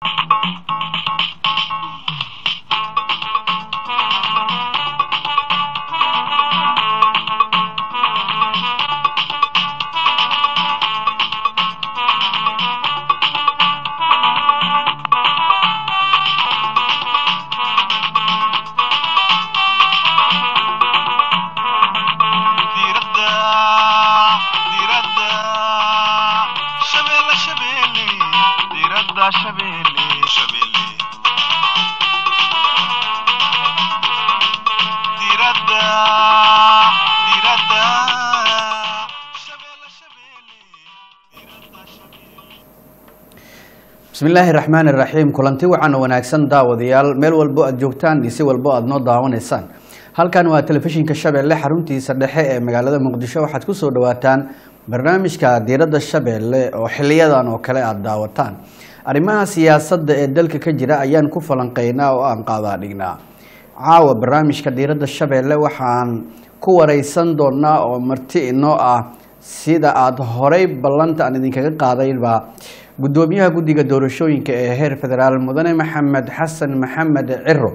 diradda diradda shabeelle shabeelle diradda shabeelle shabeelle diradda diradda shabeelle shabeelle diradda shabeelle bismillaahi raxmaani raxiim kulanti wacan oo wanaagsan daawadayaal meel walbo aad joogtaan iyo si walbo aad noo daawanaysaan halkan waa telefishinka shabeelle xaruntiisa dhexe ee magaalada muqdisho waxaad kusoo dhawaataan barnaamijka diiradda shabeelle oo xiliyadan oo kale aada daawataan arrimaha siyaasadda ee dalka ka jira ayaan ku falanqeynaa oo aan qaadaa dhignaa caawa barnaamijka diiradda shabeelle waxaan ku wareysan doonaa oo marti inoo ah sida aada horey ballanta aan idinkaga qaadayba guddoomiyaha guddiga doorashooyinka ee heer federaal mudane maxamed xasan maxamed ciro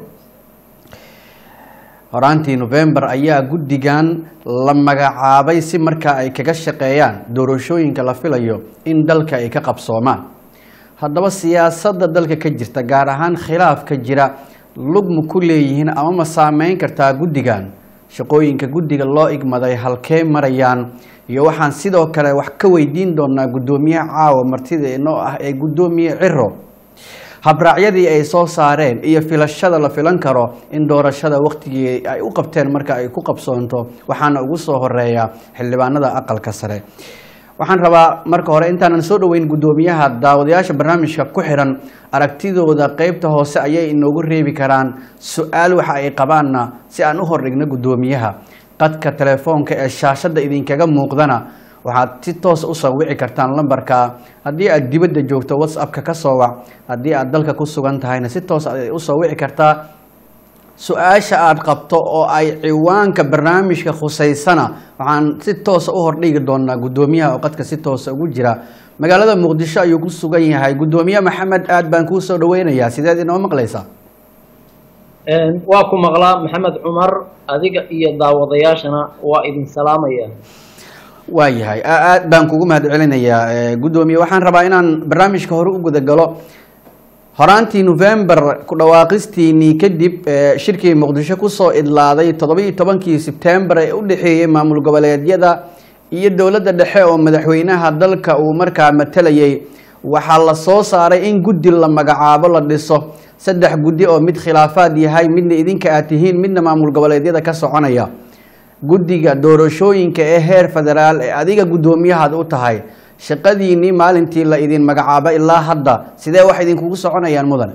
horaantii november ayaa guddigan la magacaabay si markaa ay kaga shaqeeyaan doorashooyinka la filayo in dalka ay ka qabsoomaan haddaba siyaasadda dalka ka jirta gaar ahaan khilaafka jira lugma ku leeyihiin ama ma saameyn kartaa guddigan shaqooyinka guddiga loo igmaday halkee marayaan iyo waxaan sidoo kale wax ka weydiin doonaa guddoomiyaha caawa martida inoo ah ee guddoomiye ciro habraacyadii ay soo saareen iyo filashada la filan karo in doorashada waktigii ay u qabteen marka ay ku qabsoonto waxaana ugu soo horeeya xildhibaanada aqalka sare waxaan rabaa marka hore intaanan soo dhoweyn guddoomiyaha daawadayaasha barnaamijka ku xiran aragtidooda qeybta hoose ayay inoogu reebi karaan su-aal waxa ay qabaanna si aan u hordhigno guddoomiyaha qadka telefoonka ee shaashadda idinkaga muuqdana waxaad si toos u soo wici kartaan lambarka haddii aad dibadda joogto whatsappka ka soo wac haddii aad dalka ku sugan tahayna si toos ay usoo wici kartaa su-aasha aada qabto oo ay ciwaanka barnaamijka khuseysana waxaan si toosa u hordhigi doonaa guddoomiyaha oo qadka si toosa ugu jira magaalada muqdisho ayuu ku sugan yahay guddoomiye maxamed aad baan kuu soo dhaweynayaa sideed inoo maqlaysaa waa ku maqlaa maxamed cumar adiga iyo daawadayaashana waa idin salaamaya waayahay aad baan kugu mahad celinayaa guddoomiye waxaan rabaa inaan barnaamijka hore u gudagalo horaantii november ku dhawaaqistiinii kadib shirkii muqdisho kusoo idlaaday toddobiiyo tobankii sebtembar ee u dhexeeyey maamul goboleedyada iyo dowladda dhexe oo madaxweynaha dalka uu markaa matalayay waxaa la soo saaray in guddi la magacaabo la dhiso saddex guddi oo mid khilaafaad yahay midna idinka aad tihiin midna maamul goboleedyada ka soconaya guddiga doorashooyinka ee heer federaal ee adiga guddoomiyahaad u tahay shaqadiinii maalintii la idin magacaabo ilaa hadda sidee wax idinkugu soconayaan mudane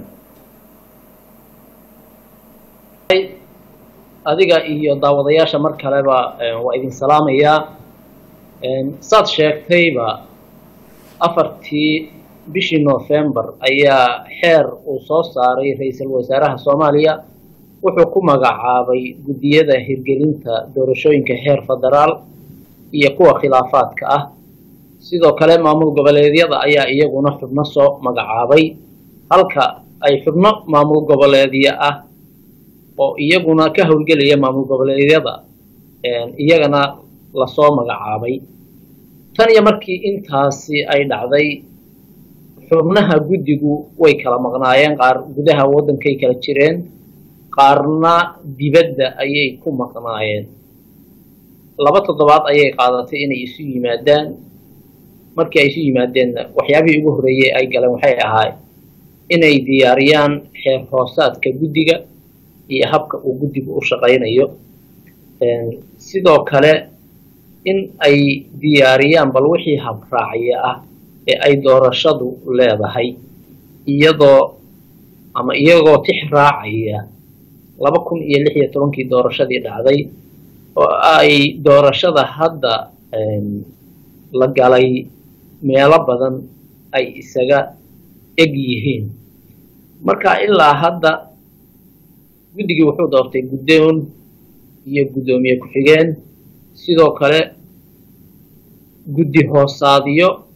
adiga iyo daawadayaasha mar kaleba waa idin salaamayaa saad sheegtayba afartii bishii november ayaa xeer uu soo saaray ra-iisul wasaaraha soomaaliya wuxuu ku magacaabay guddiyada hirgelinta doorashooyinka heer federaal iyo kuwa khilaafaadka ah sidoo kale maamul goboleedyada ayaa iyaguna xubno soo magacaabay halka ay xubno maamul goboleedyo ah oo iyaguna ka howlgelaya maamul goboleedyada iyagana lasoo magacaabay tan iyo markii intaasi ay dhacday xubnaha guddigu way kala maqnaayeen qaar gudaha waddankay kala jireen qaarna dibadda ayay ku maqnaayeen laba toddobaad ayay qaadatay inay isu yimaadaan markii ay isu yimaadeenna waxyaabihii ugu horreeyey ay galeen waxay ahaay inay diyaariyaan xeer hoosaadka guddiga iyo habka uu guddigu u shaqaynayo sidoo kale in ay diyaariyaan bal wixii habraacya ah ee ay doorashadu leedahay iyadoo ama iyagoo tix raacaya laba kun iyo lix iyo tobankii doorashadii dhacday oo ay doorashada hadda la galay meelo badan ay isaga eg yihiin marka ilaa hadda guddigii wuxuu doortay guddoon iyo guddoomiye ku-xigeen sidoo kale guddi hoosaadyo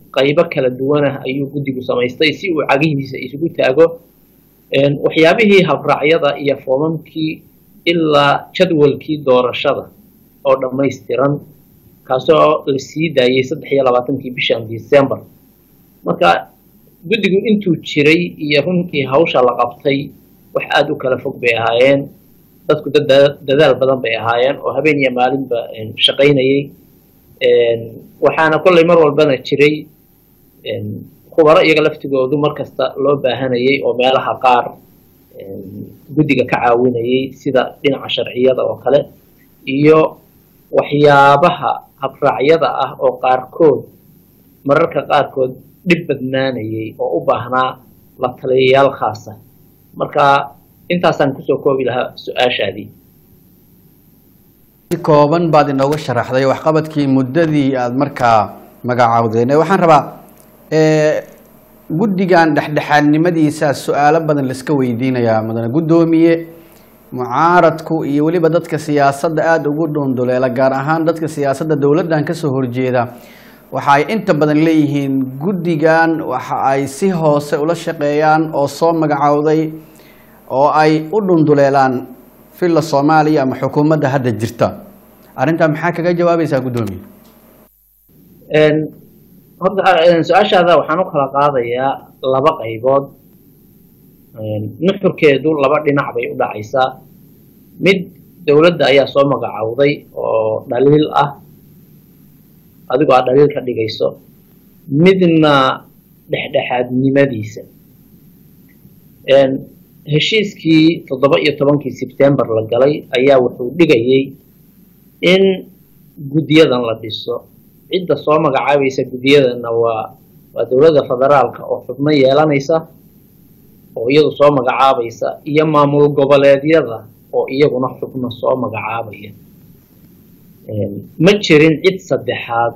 qaybo kala duwanah ayuu guddigu samaystay si uu cagihiisa isugu taago waxyaabihii habraacyada iyo foomamkii ilaa jadwalkii doorashada oo dhammaystiran kaasoo la sii daayey saddex iyo labaatankii bishan december marka guddigu intuu jiray iyo runtii hawsha la qabtay wax aada u kala fog bay ahaayeen dadku dadaal badan bay ahaayeen oo habeen iyo maalinba shaqaynayay waxaana kollay mar walbana jiray khubaro iyaga laftigoodu mar kasta loo baahanayay oo meelaha qaar guddiga ka caawinayay sida dhinaca sharciyada oo kale iyo waxyaabaha habraacyada ah oo qaarkood mararka qaarkood dhib badnaanayay oo u baahnaa la taliyayaal khaasa marka intaasaan kusoo koobi lahaa su-aashaadii si kooban baad inooga sharaxday waxqabadkii muddadii aada markaa magacaawdeen waxaan rabaa guddigan dhexdhexaadnimadiisa su-aalo badan laiska weydiinayaa mudane guddoomiye mucaaradku iyo weliba dadka siyaasadda aada ugu dhunduleela gaar ahaan dadka siyaasadda dowladdan kasoo horjeeda waxa ay inta badan leeyihiin guddigan waxa ay si hoose ula shaqeeyaan oo soo magacaawday oo ay u dhunduleelaan villa soomaaliya ama xukuumadda hadda jirta arrintaa maxaa kaga jawaabaysaa guddoomiye horta su-aashaada waxaan u kala qaadayaa laba qaybood nuxurkeedu laba dhinac bay u dhacaysaa mid dowladda ayaa soo magacowday oo dhaliil ah adigoo aad dhaliil ka dhigayso midna dhexdhexaadnimadiisa heshiiskii toddoba iyo tobankii sebtembar la galay ayaa wuxuu dhigayay in guddiyadan la dhiso cidda soo magacaabaysa guddiyadanna waa waa dowladda federaalka oo xubno yeelanaysa oo iyadu soo magacaabaysa iyo maamul goboleedyada oo iyaguna xubno soo magacaabaya ma jirin cid saddexaad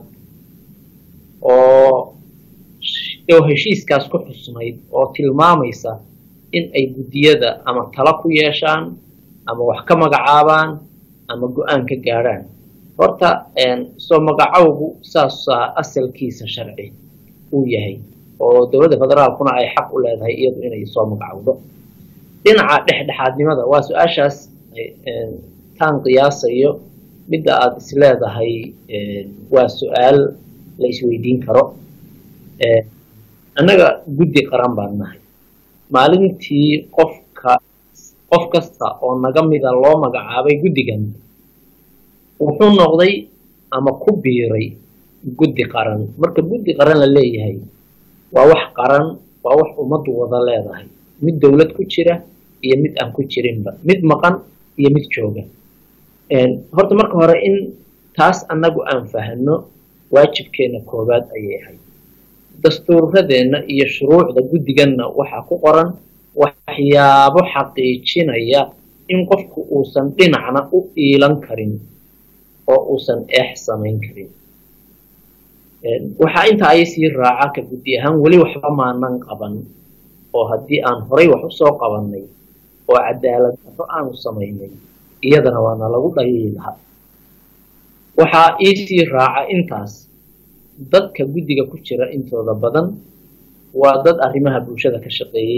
oo oo heshiiskaas ku xusnayd oo tilmaamaysa in ay guddiyada ama tala ku yeeshaan ama wax ka magacaabaan ama go-aan ka gaadhaan horta soo magacowgu saasaa asalkiisa sharci uu yahay oo dowladda federaalkuna ay xaq u leedahay iyadu inay soo magacowdo dhinaca dhexdhexaadnimada waa su-aashaas taan qiyaasayo midda aada is leedahay waa su-aal la isweydiin karo annaga guddi qaran baan nahay maalintii qofka qof kasta oo naga mida loo magacaabay guddigan wuxuu noqday ama ku biiray guddi qaran marka guddi qaran la leeyahay waa wax qaran waa wax ummaddu wada leedahay mid dowlad ku jira iyo mid aan ku jirinba mid maqan iyo mid jooga horta marka hore in taas annagu aan fahno waajibkeena koowaad ayay ahayd dastuuradeenna iyo shuruucda guddiganna waxaa ku qoran waxyaabo xaqiijinaya in qofku uusan dhinacna u iilan karin oo uusan eex samayn karin waxaa intaa ay sii raaca ka guddi ahaan weli waxba maanan qaban oo haddii aan horay wax usoo qabannay oo cadaalad darro aanu samaynay iyadana waana lagu dhaliili lahaa waxaa iisii raaca intaas dadka guddiga ku jira intooda badan waa dad arrimaha bulshada ka shaqeeyey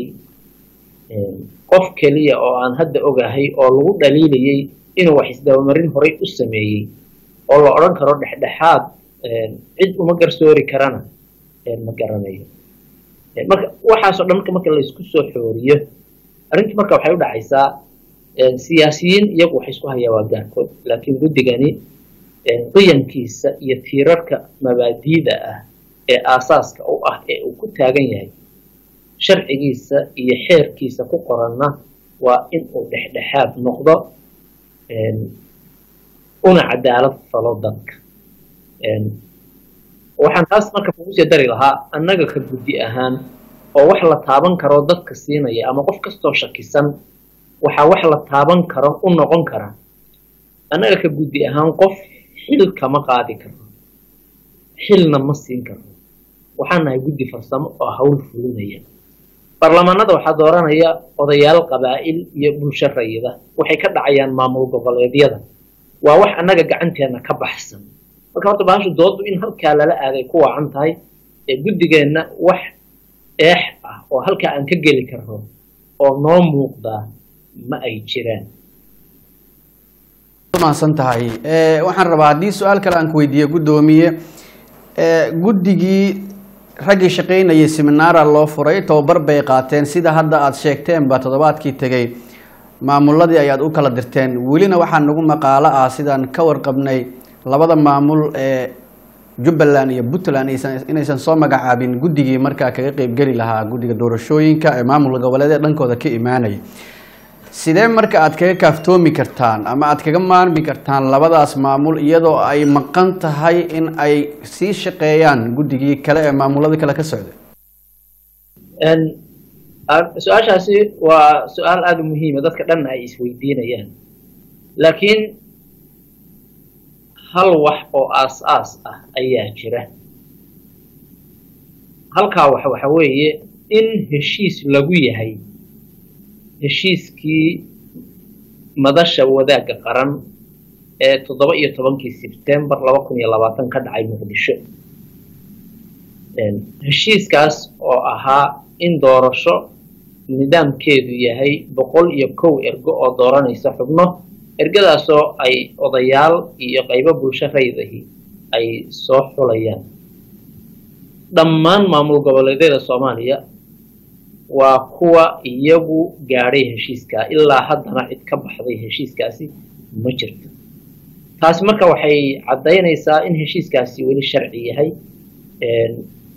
qof keliya oo aan hadda ogahay oo lagu dhaliilayay inuu wax isdabamarin horay u sameeyey oo la odhan karo dhexdhexaad cid uma garsoori karana ma garanayo marka waxaasoo dhan marka marka laysku soo xooriyo arrintu marka waxay u dhacaysaa siyaasiyiin iyagu waxay isku hayaa waa gaarkood laakiin guddigani qiyamkiisa iyo tiirarka mabaadiida ah ee aasaaska u ah ee uu ku taagan yahay sharcigiisa iyo xeerkiisa ku qoranna waa in uu dhexdhexaad noqdo una cadaalad falo dadka waxaan taas marka kugu sii dari lahaa annaga ka guddi ahaan oo wax la taaban karo dadka siinaya ama qof kastoo shakisan waxaa wax la taaban karo u noqon kara annaga ka guddi ahaan qof xil kama qaadi karno xilna ma siin karno waxaan nahay guddi farsamo oo hawl fulinaya baarlamaanada waxaa dooranaya odayaal qabaa'il iyo bulsho rayida waxay ka dhacayaan maamul goboleedyada waa wax annaga gacanteena ka baxsan marka horta bahashu doodu in halkaa lala aaday ku wacan tahay ee guddigeenna wax eex ah oo halkaa aan ka geli karno oo noo muuqdaa ma ay jiraan mahadsan tahay Eh, waxaan rabaa haddii su-aal kale aan ku weydiiye guddoomiye eh, guddigii raggii shaqaynayay seminaara loo furay tababar bay qaateen sida hadda aada sheegteenba toddobaadkii tegey maamuladii ayaad u kala dirteen welina waxaa nagu maqaalo ah sidaan ka warqabnay labada maamul ee jubbaland iyo puntland aysan- inaysan soo magacaabin guddigii markaa kaga qeybgeli lahaa guddiga doorashooyinka ee maamulka goboleed dhankooda ka imaanaya sidee marka aad kaga kaaftoomi kartaan ama aad kaga maarmi kartaan labadaas maamul iyadoo ay maqan tahay in ay sii shaqeeyaan guddigii kale ee maamulada kale ka socda Een, ar- su-aashaasi waa su-aal aada u muhiima dadka dhanna ay isweydiinayaan laakiin hal wax oo aas-aas ah ayaa jira halkaa wax waxa weeye in heshiis lagu yahay heshiiskii madasha wadaagga qaran ee toddoba iyo tobankii sebtembar laba kun iyo labaatan ka dhacay muqdisho Een, heshiiskaas oo ahaa in doorasho nidaamkeedu yahay boqol iyo kow ergo oo dooranaysa xubno ergadaasoo ay odayaal iyo qaybo bulsho raydahi ay soo xulayaan dhammaan maamul goboleedyada soomaaliya waa kuwa iyagu gaadhay heshiiskaa ilaa haddana cid ka baxday heshiiskaasi ma jirto taasi marka waxay caddaynaysaa in heshiiskaasi weli sharci yahay een,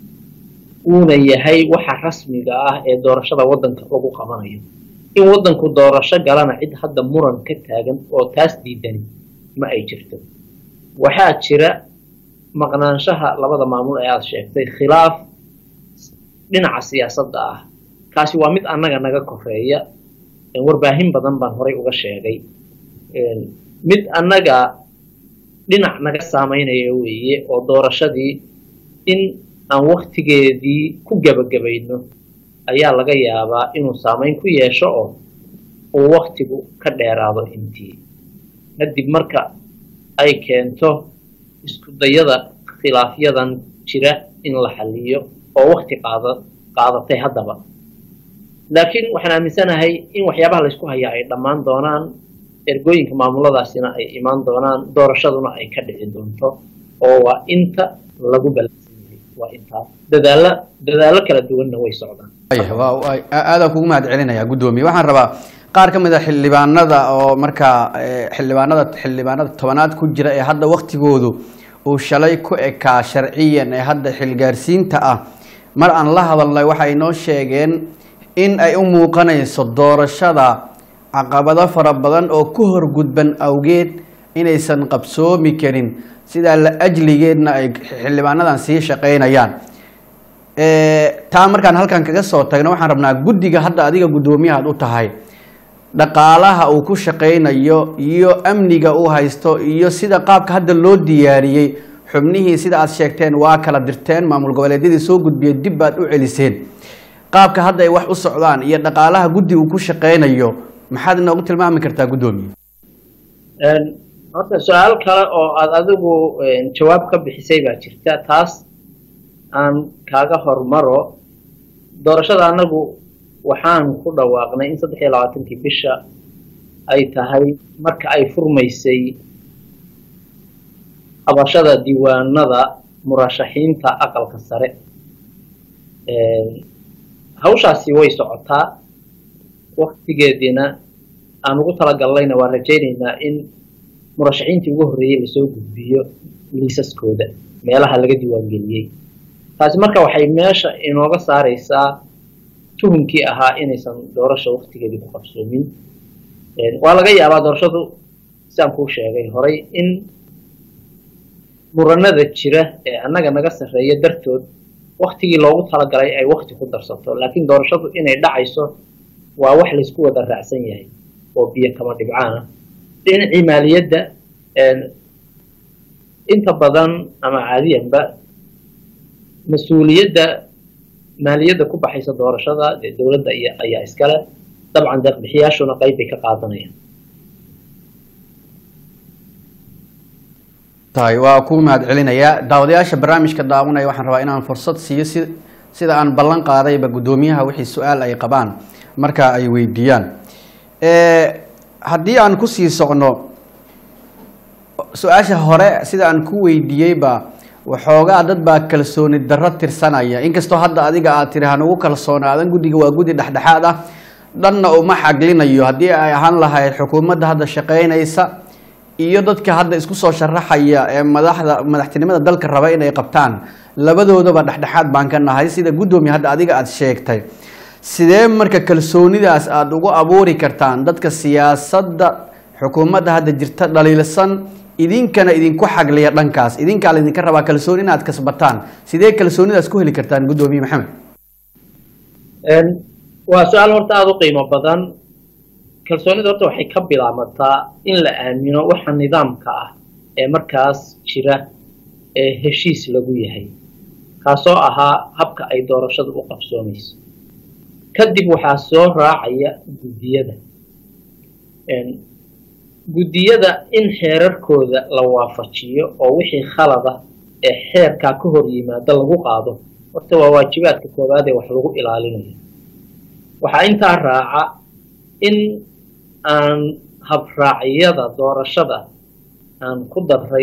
uuna yahay waxa rasmiga ah ee doorashada waddanka lagu qabanayo in waddanku doorasho galana cid hadda muran ka taagan oo taas diidani ma ay jirto waxaa jira maqnaanshaha labada maamul ee aada sheegtay khilaaf dhinaca siyaasadda ah kaasi waa mid annaga naga koreeya een, warbaahin badan baan horay uga sheegay een, mid annaga dhinac naga saameynaya weeye oo doorashadii in aan waktigeedii ku gebagabayno ayaa laga yaabaa inuu saameyn ku yeesho oo uu waktigu ka dheeraado intii kadib marka ay keento isku dayada khilaafyadan jira in la xaliyo oo wakti qaada qaadatay haddaba laakiin waxaan aaminsanahay in waxyaabaha laysku hayaa ay dhammaan doonaan ergooyinka maamuladaasina ay imaan doonaan doorashaduna ay ka dhici doonto oo waa inta lagu ballansan yahay waa intaa dadaalla dadaallo kala duwanna way socdaan Ay, waa- waa- aadaan kugu mahad celinaya guddoomiye waxaan rabaa qaar ka mid a xildhibaanada oo markaa eh, xildhibaanada xildhibaanada tobanaad ku jira ee hadda waktigoodu uu shalay ku ekaa sharciyan ee hadda xilgaarsiinta ah mar aan la hadalnay waxay noo sheegeen in ay u muuqanayso doorashada caqabado fara badan oo ku horgudban awgeed inaysan qabsoomi karin sidaa la ajligeedna ay xildhibaanadan sii shaqaynayaan Eh, taa markaan halkan kaga soo tagno waxaan rabnaa guddiga hadda adiga guddoomiyahaad u tahay dhaqaalaha uu ku shaqaynayo iyo amniga uu haysto iyo sida qaabka hadda loo diyaariyey xubnihii sida aad sheegteen waa kala dirteen maamul goboleedyadii soo gudbiyey dib baad u celiseen qaabka hadda ay wax u socdaan iyo dhaqaalaha guddi uu ku shaqaynayo maxaad inoogu tilmaami kartaa guddoomiye Een, horta su-aal kale oo aad adigu een, jawaab ka bixisay baa jirta taas aan kaaga hormaro doorashada annagu waxaan ku dhawaaqnay in saddex iyo labaatankii bisha ay tahay marka ay furmaysay qabashada diiwaanada murashaxiinta aqalka sare Een, hawshaasi way socotaa waktigeediina aan ugu talagalnayna waan rajaynaynaa in murashaxiintii ugu horreeyey lasoo gudbiyo liisaskooda meelaha laga diiwaangeliyey taasi marka waxay meesha inooga saaraysaa tuhunkii ahaa inaysan doorasha waktigeedii ku qabsoomin Een, waa laga yaabaa doorashadu sidaan kuu sheegay horay in muranada jira ee annaga naga sarreeya dartood waktigii loogu talagalay ay wakti ku darsato laakiin doorashadu inay dhacayso waa wax laysku wada raacsan yahay oo biyo kama dhibcaan ah dhinacii maaliyadda een, inta badan ama caadiyanba mas-uuliyadda maaliyadda ku baxaysa doorashada dee dowladda iyo ayaa iskale dabcan deeqbixiyaashuna qayb bay ka qaadanayaan tahay waa ku mahad celinayaa daawadayaasha barnaamijka daawanaya waxaan rabaa inaan fursad siiyo si sida aan ballan qaadayba guddoomiyaha wixii su-aal ay qabaan marka ay weydiiyaan haddii aan kusii socno su-aasha hore sida aan ku weydiiyeyba waxoogaa dad baa kalsooni darro tirsanaya inkastoo hadda adiga aad tiri hanugu kalsoonaadan guddiga waa guddi dhexdhexaad ah dhanna uma xaglinayo haddii ay ahaan lahayd xukuumadda hadda shaqeynaysa iyo dadka hadda isku soo sharaxaya ee madaxda madaxtinimada dalka raba inay qabtaan labadoodaba dhexdhexaad baan ka nahay sida guddoomiya hadda adiga aada sheegtay sidee marka kalsoonidaas aada ugu abuuri kartaan dadka siyaasadda xukuumadda hadda jirta dhaliilsan idinkana idinku xagliya dhankaas idinkaa laydinka rabaa kalsooni inaad kasbataan sidee kalsoonidaas ku heli kartaan guddoomiye maxamed waa su-aal horta aada u qiimo badan kalsoonida horta waxay ka bilaamataa in la aamino waxa nidaamka ah ee markaas jira ee heshiis lagu yahay kaasoo ahaa habka ay doorashadu u qabsoomayso kadib waxaa soo raacaya guddiyada guddiyada in xeerarkooda la waafajiyo oo wixii khalada ee xeerkaa ka hor yimaada lagu qaado horta waa waajibaadka koowaad ee wax lagu ilaalinayo waxaa intaa raaca in aan habraacyada doorashada aan ku daray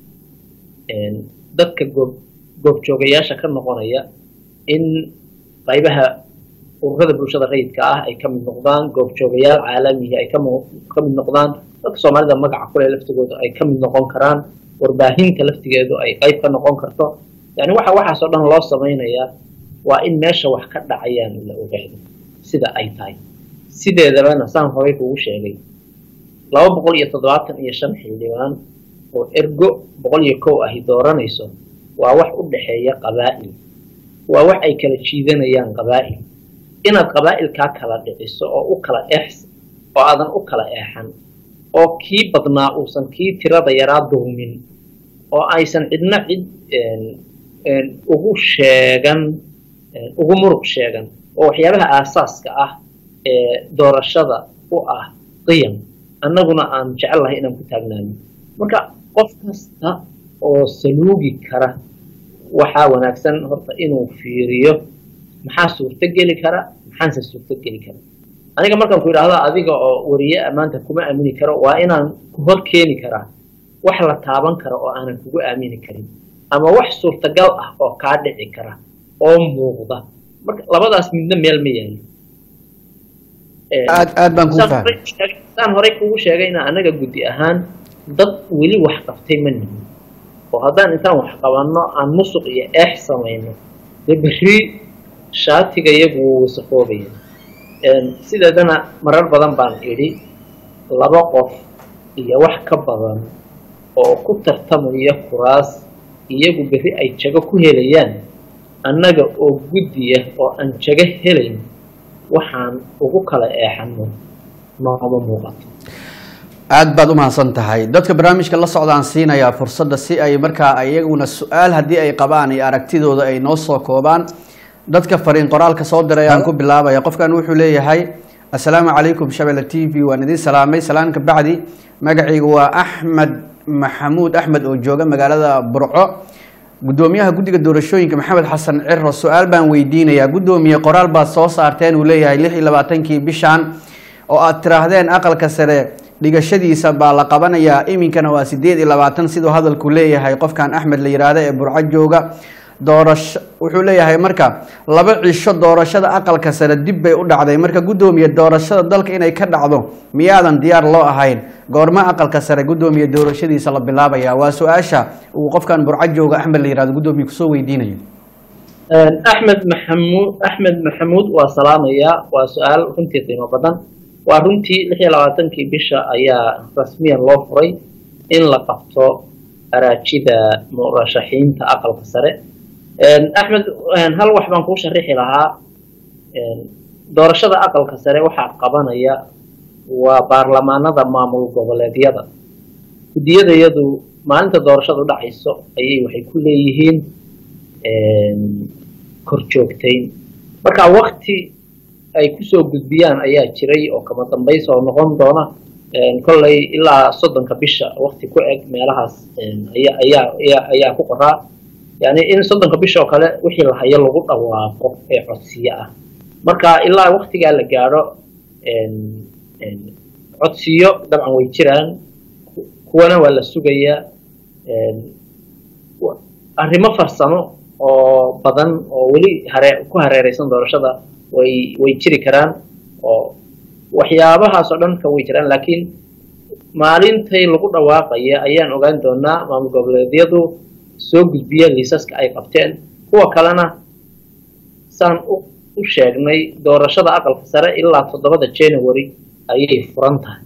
dadka goob goobjoogayaasha ka noqonaya in qaybaha ururada bulshada rayidka ah ay ka mid noqdaan goobjoogayaal caalamihi ay ka mid noqdaan dadka soomaalida magaca kule laftigooda ay ka mid noqon karaan warbaahinta laftigeedu ay qayb ka noqon karto yani waxa waxaasoo dhan loo samaynayaa waa in meesha wax ka dhacayaan la ogaado sida ay tahay sideedabana saan horay kugu sheegay laba boqol iyo toddobaatan iyo shan xildhibaan oo ergo boqol iyo kow ahi dooranayso waa wax u dhexeeya qabaa'il waa wax ay kala jiidanayaan qabaa'il inaad qabaa'ilkaa kala dhiciso oo u kala eex oo aadan u kala eexan oo kii badnaa uusan kii tirada yaraa dulmin oo aysan cidna cid ugu sheegan ugu muruq sheegan oo waxyaabaha aasaaska ah ee doorashada u ah qiyam annaguna aan jecel lahay inaan ku taagnaano marka qof kasta oo saluugi kara waxaa wanaagsan horta inuu fiiriyo maxaa suurto geli kara maxaanse suurto geli kara aniga markaan ku idhaahdo adiga oo wariye maanta kuma aamini karo waa inaan ku hor keeni karaa wax la taaban kara oo aanan kugu aamini karin ama wax suurtagal ah oo kaa dhici kara oo muuqda marka labadaas midna meel ma yaalo aad aad baan kuu fahmay saan horey kugu sheegayna anaga guddi ahaan dad weli wax qabtay ma nihin oo haddaan intaan wax qabanno aan musuq iyo eex samayno dee berri shaatiga iyagu wuu wasaqoobaya sideedana marar badan baan idhi laba qof iyo wax ka badan oo ku tartamaya kuraas iyagu berri ay jago ku helayaan annaga oo guddiya oo aan jago helayn waxaan ugu kala eexano nooma muuqato aad baad u mahadsan tahay dadka barnaamijka la socdaan siinayaa fursadda si ay markaa iyaguna su-aal haddii ay qabaan iyo aragtidooda ay noo soo koobaan dadka fariin qoraalka soo diray aan ku bilaabaya qofkan wuxuu leeyahay assalaamu calaykum shabelle t v waan idin salaamay salaan ka bacdi magacaygu waa axmed maxamuud axmed oo jooga magaalada burco guddoomiyaha guddiga doorashooyinka maxamed xasan ciro su-aal baan weydiinayaa guddoomiye qoraal baad soo saarteen uu leeyahay lix iyo labaatankii bishan oo aad tiraahdeen aqalka sare dhigashadiisa baa la qabanayaa iminkana waa sideed iyo labaatan siduu hadalku leeyahay qofkan axmed la yidhaahdo ee burco jooga doorasho wuxuu leeyahay marka laba cisho doorashada aqalka sare dib bay u dhacday marka guddoomiye doorashada dalka inay ka dhacdo miyaadan diyaar loo ahayn goorma aqalka sare guddoomiye doorashadiisa la bilaabaya waa su-aasha uu qofkan burco jooga axmed la yihahdo guddoomiye kusoo weydiinayo axmed maxamuud axmed maxamuud waa salaamayaa waa su-aal runtii qiimo badan waa runtii lix iyo labaatankii bisha ayaa rasmiyan loo furay in la qabto araajida murashaxiinta aqalka sare axmed hal wax baan kuu sharixi lahaa doorashada aqalka sare waxaa qabanaya waa baarlamaanada maamul goboleedyada guddiyadayadu maalinta doorashadu dhacayso ayay waxay ku leeyihiin korjoogtayn marka wakti ay kusoo gudbiyaan ayaa jiray oo kama dambaysa oo noqon doona kolley ilaa soddonka bisha wakti ku eg meelahaas ayaa ayaa ayaa ayaa ku qoraa yani in soddonka bisha oo kale wixii la hayo lagu dhawaaqo ee codsiyo ah marka ilaa waktigaa la gaadho codsiyo dabcan way jiraan kuwana waa la sugayaa arrimo farsamo oo badan oo weli hare ku hareereysan doorashada way way jiri karaan oo waxyaabahaas oo dhan ka way jiraan laakiin maalintay lagu dhawaaqaya ayaan ogaan doonaa maamul goboleedyadu soo gudbiya liisaska ay qabteen kuwa kalena saan u sheegnay doorashada aqalka sare ilaa toddobada january ayay furan tahay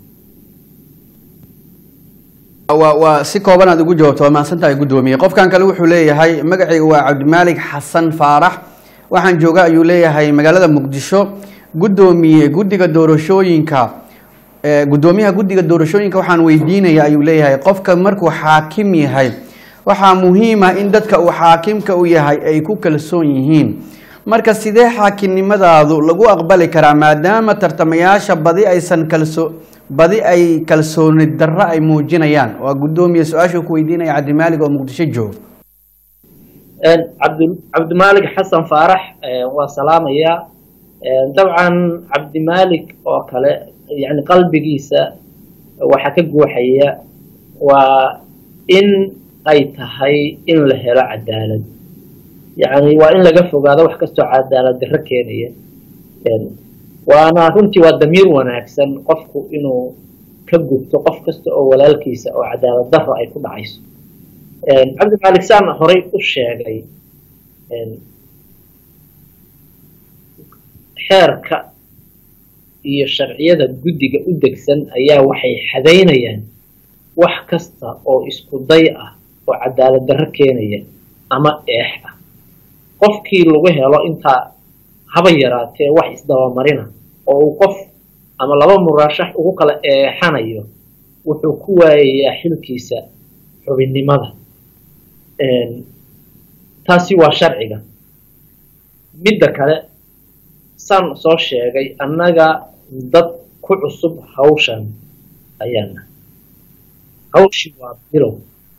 waa waa si kooban aad ugu jawaabto waa mahadsantahay guddoomiye qofkan kale wuxuu leeyahay magacayga waa cabdimaalig xasan faarax waxaan jooga ayuu leeyahay magaalada muqdisho guddoomiye guddiga doorashooyinka guddoomiyaha guddiga doorashooyinka waxaan weydiinaya ayuu leeyahay qofka markuu xaakim yahay waxaa muhiima in dadka uu xaakimka u yahay ay ku kalsoon yihiin marka sidee xaakimnimadaadu lagu aqbali karaa maadaama tartamayaasha badi aysan kalso badi ay kalsooni darro ay muujinayaan waa guddoomiye su-aashuu ku weydiinaya cabdimaalig oo muqdisho jooga cabdi cabdimaalig xasan faarax waa salaamayaa dabcan cabdimaalig oo kale yani qalbigiisa waxaa ka guuxaya waa in ay tahay in la helo cadaalad yani waa in laga fogaado wax kastoo cadaalad darro keenaya waana runtii waa damiir wanaagsan qofku inuu ka gubto qof kasta oo walaalkiisa oo cadaalad darro ay ku dhacayso cabdimalik saan horay u sheegay xeerka iyo sharciyada guddiga u degsan ayaa waxay xadaynayaan wax kasta oo isku day ah oo cadaalad darro keenaya ama eex ah qofkii lagu helo intaa haba yaraatee wax isdabamarina oo uu qof ama laba muraashax ugu kala eexanayo wuxuu ku waayayaa xilkiisa xubinnimada taasi waa sharciga midda kale saan soo sheegay annaga dad ku cusub hawshan ayaana hawshii waa bilow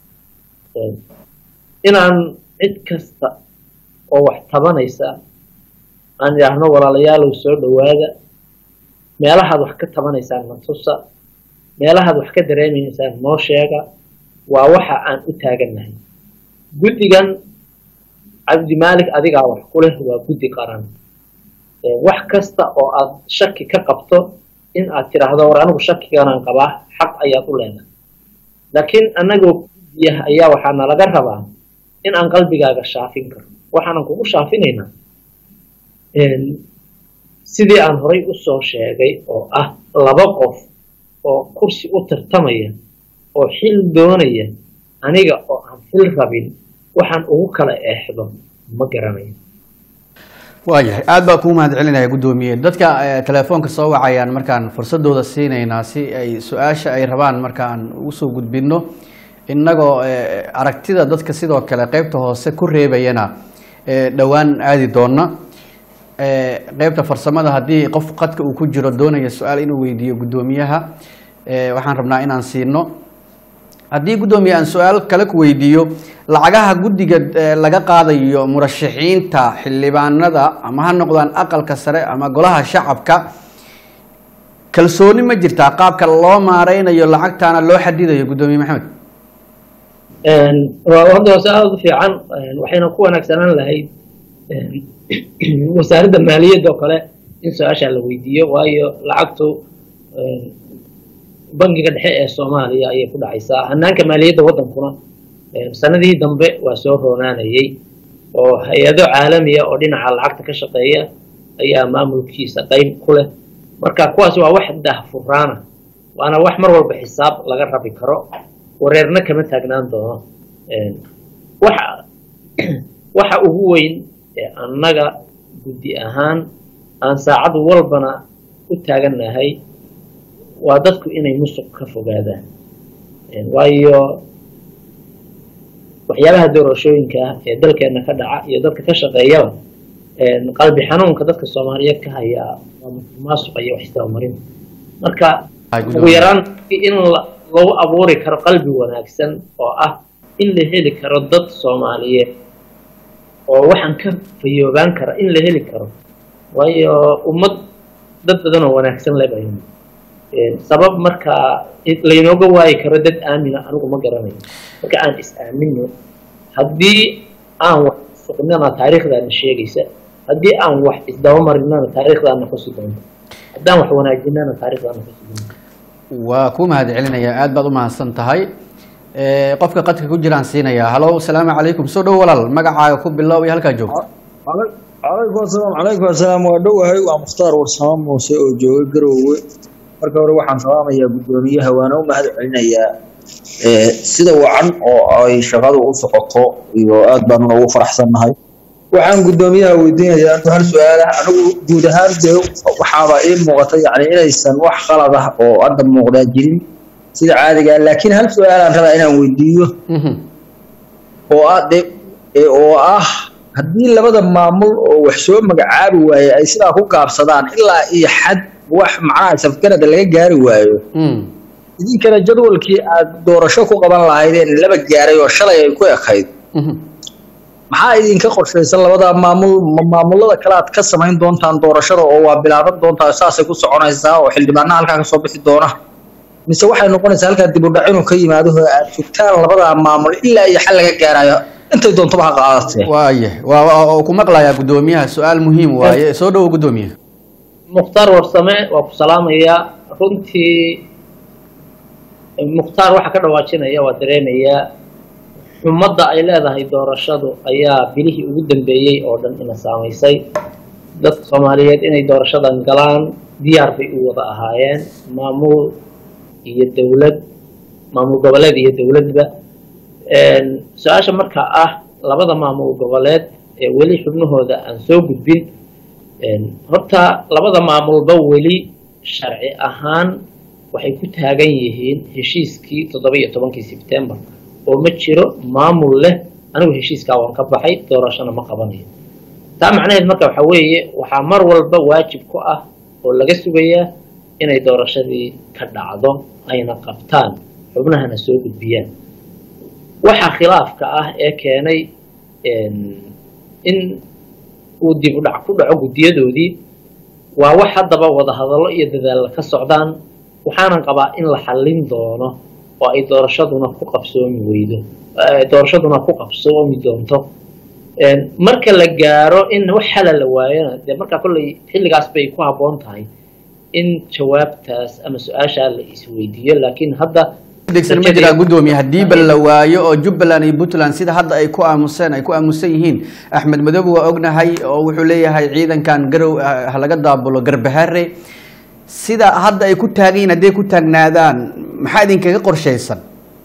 inaan cid kasta oo wax tabanaysa aan idhaahno walaalayaalow soo dhowaada meelahaad wax ka tabanaysaan na tusa meelahaad wax ka dareemaysaan noo sheega waa waxa aan u taagannahay guddigan cabdimaalik adigaa wax ku leh waa guddi qaran wax kasta oo aad shaki ka qabto in aad tidhaahdo war anigu shakiganaan qabaa xaq ayaad u leedahay laakiin annagoo guddiyaha ayaa waxaa nalaga rabaa in aan qalbigaaga shaafin karno waxaanan kugu shaafinaynaa sidii aan horay usoo sheegay oo ah laba qof oo kursi u tartamaya oo xil doonaya aniga oo aan xil rabin waxaan ugu kala eexdo ma garanayo waayahay aada baa kuu mahad celinaya guddoomiye dadka telefoonka soo wacayaan markaan fursadooda siinaynaa si ay su-aasha ay rabaan markaan usoo gudbino innagoo aragtida dadka sidoo kale qeybta hoose ku reebayana dhowaan aadi doona qeybta farsamada haddii qof qadka uu ku jiro doonaya su-aal inuu weydiiyo guddoomiyaha waxaan rabnaa inaan siino haddii guddoomiye aan su-aal kale ku weydiiyo lacagaha guddiga laga qaadayo murashaxiinta xildhibaanada ama ha noqdaan aqalka sare ama golaha shacabka kalsooni ma jirtaa qaabka loo maareynayo lacagtaana loo xadidayo guddoomiye maxamed hadda waa su-aal aada u fiican waxayna ku wanaagsanaan lahayd wasaaradda maaliyadda oo kale in su-aashaa la weydiiyo waayo lacagtu bangiga dhexe ee soomaaliya ayay ku dhacaysaa hanaanka maaliyadda waddankuna sanadihii dambe waa soo roonaanayay oo hay-ado caalamiya oo dhinaca lacagta ka shaqeeya ayaa maamulkiisa qeyb ku leh marka kuwaas waa wax daahfuraana waana wax mar walba xisaab laga rabi karo wareerna kama taagnaan doono waxa waxa ugu weyn ee annaga guddi ahaan aan saacad walbana u taagannahay waa dadku inay musuq ka fogaadaan waayo waxyaabaha doorashooyinka ah ee dalkeena ka dhaca iyo dadka ka shaqeeyaba qalbi xanuunka dadka soomaaliyeed ka hayaa waa musuqmaasuqa iyo wax isdabamarin marka Ay, ugu gudoomiye. yaraan in la- lagu abuuri karo qalbi wanaagsan oo ah in la heli karo dad soomaaliyeed oo waxaan ka fayoobaan kara in la heli karo waayo ummad dad badan oo wanaagsan le baynu Een, sabab markaa in laynooga waayi karo dad aamina anigu ma garanayo marka aan is aamino haddii aan wax suqnana taariikhdaana sheegaysa haddii aan wax isdabamarinana taariikhdaana xusi doonta haddaan wax wanaajinana taariikhdaana xusi doonta waa ku mahad celinayaa aad baad u mahadsan tahay Eh, qofka qadka ku jiraan siinayaa halo asalaamu calaykum soo dhow walaal magacaaga ku bilow iyo halkaa joogto calaykum asalaam calaykum asalaam waa dhowahay waa mukhtaar warsamo muuse oo jooga garoowe marka hore waxaan salaamayaa guddoomiyaha waana u mahad celinayaa Eh, sida wacan oo ay shaqadu u socoto iyo aad baan ugu faraxsannahay waxaan guddoomiyaha weydiinayaa anigu hal su-aala anigu guud ahaan dee waxaaba ii muuqata yani inaysan wax qalad ah oo hadda muuqdaa jirin sida caadiga ah laakiin hal su-aalaan rabaa inaan weydiiyo Mhm. oo ah de ee oo ah haddii labada maamul oo wax soo magacaabi waaye ay sidaa ku gaabsadaan ilaa iyo xad wax macnaha safgarada laga gaari waayo Mm. idinkana jadwalkii aad doorasho ku qaban lahaydeen laba gaaray oo shalay ay ku ekayd Mhm. maxaa idinka qorshaysan labada maamul ma maamulada kale aad ka samayn doontaan doorashada oo waa bilaaban doontaa saasay ku soconaysaa oo xildhibaanaha halkaa kasoo bixi doona mise waxay noqonaysaa halkaa dib u dhac inuu ka yimaado oo aad sugtaan labada maamul ilaa iyo xal laga gaarayo intay doontaba ha qaadatee waaye waa waa- oo ku maqlayaa guddoomiyaha su-aal muhiim waaye soo dhowo guddoomiye mukhtaar warsame waa ku salaamayaa runtii mukhtaar waxa ka dhawaajinaya waa dareemayaa xumadda ay leedahay doorashadu ayaa bilihii ugu dambeeyey oo dhan ina saamaysay dadka soomaaliyeed inay doorashadan galaan diyaar bay u wada ahaayeen maamul iyo dowlad maamul goboleed iyo dowladba Een, su-aasha markaa ah labada maamul goboleed ee weli xubnahooda aan soo gudbin Een, horta labada maamulba weli sharci ahaan waxay ku taagan yihiin heshiiskii toddoba iyo tobankii sebtembar oo ma jiro maamul leh anigu heshiiskaa waan ka baxay doorashona ma qabanayo taa macnaheed marka waxa weeye waxaa mar walba waajib ku ah oo laga sugayaa inay doorashadii ka dhacdo ayna qabtaan xubnahana soo gudbiyaan waxa khilaafka ah ee keenay een, in uu dib u dhac ku dhaco guddiyadoodii waa wax haddaba wadahadallo iyo dadaalla ka socdaan waxaanan qabaa in la xallin doono oo ay doorashaduna ku qabsoomi weydo eh, doorashaduna ku qabsoomi doonto Een, marka la gaaro in wax xala la waayona dee markaa kolley xilligaas bay ku habboon tahay in jawaabtaas ama su-aashaa la isweydiiyo laakiin hadda degsan ma jiraa guddoomiye haddii bal la waayo oo jubbaland iyo puntland sida hadda ay ku aamuseen ay ku aamusan yihiin axmed madoobe waa ognahay oo wuxuu leeyahay ciidankan garow ah, ha laga daabulo garbahare sida hadda ay ku taagan yihiin hadday ku taagnaadaan maxaa idinkaga qorshaysan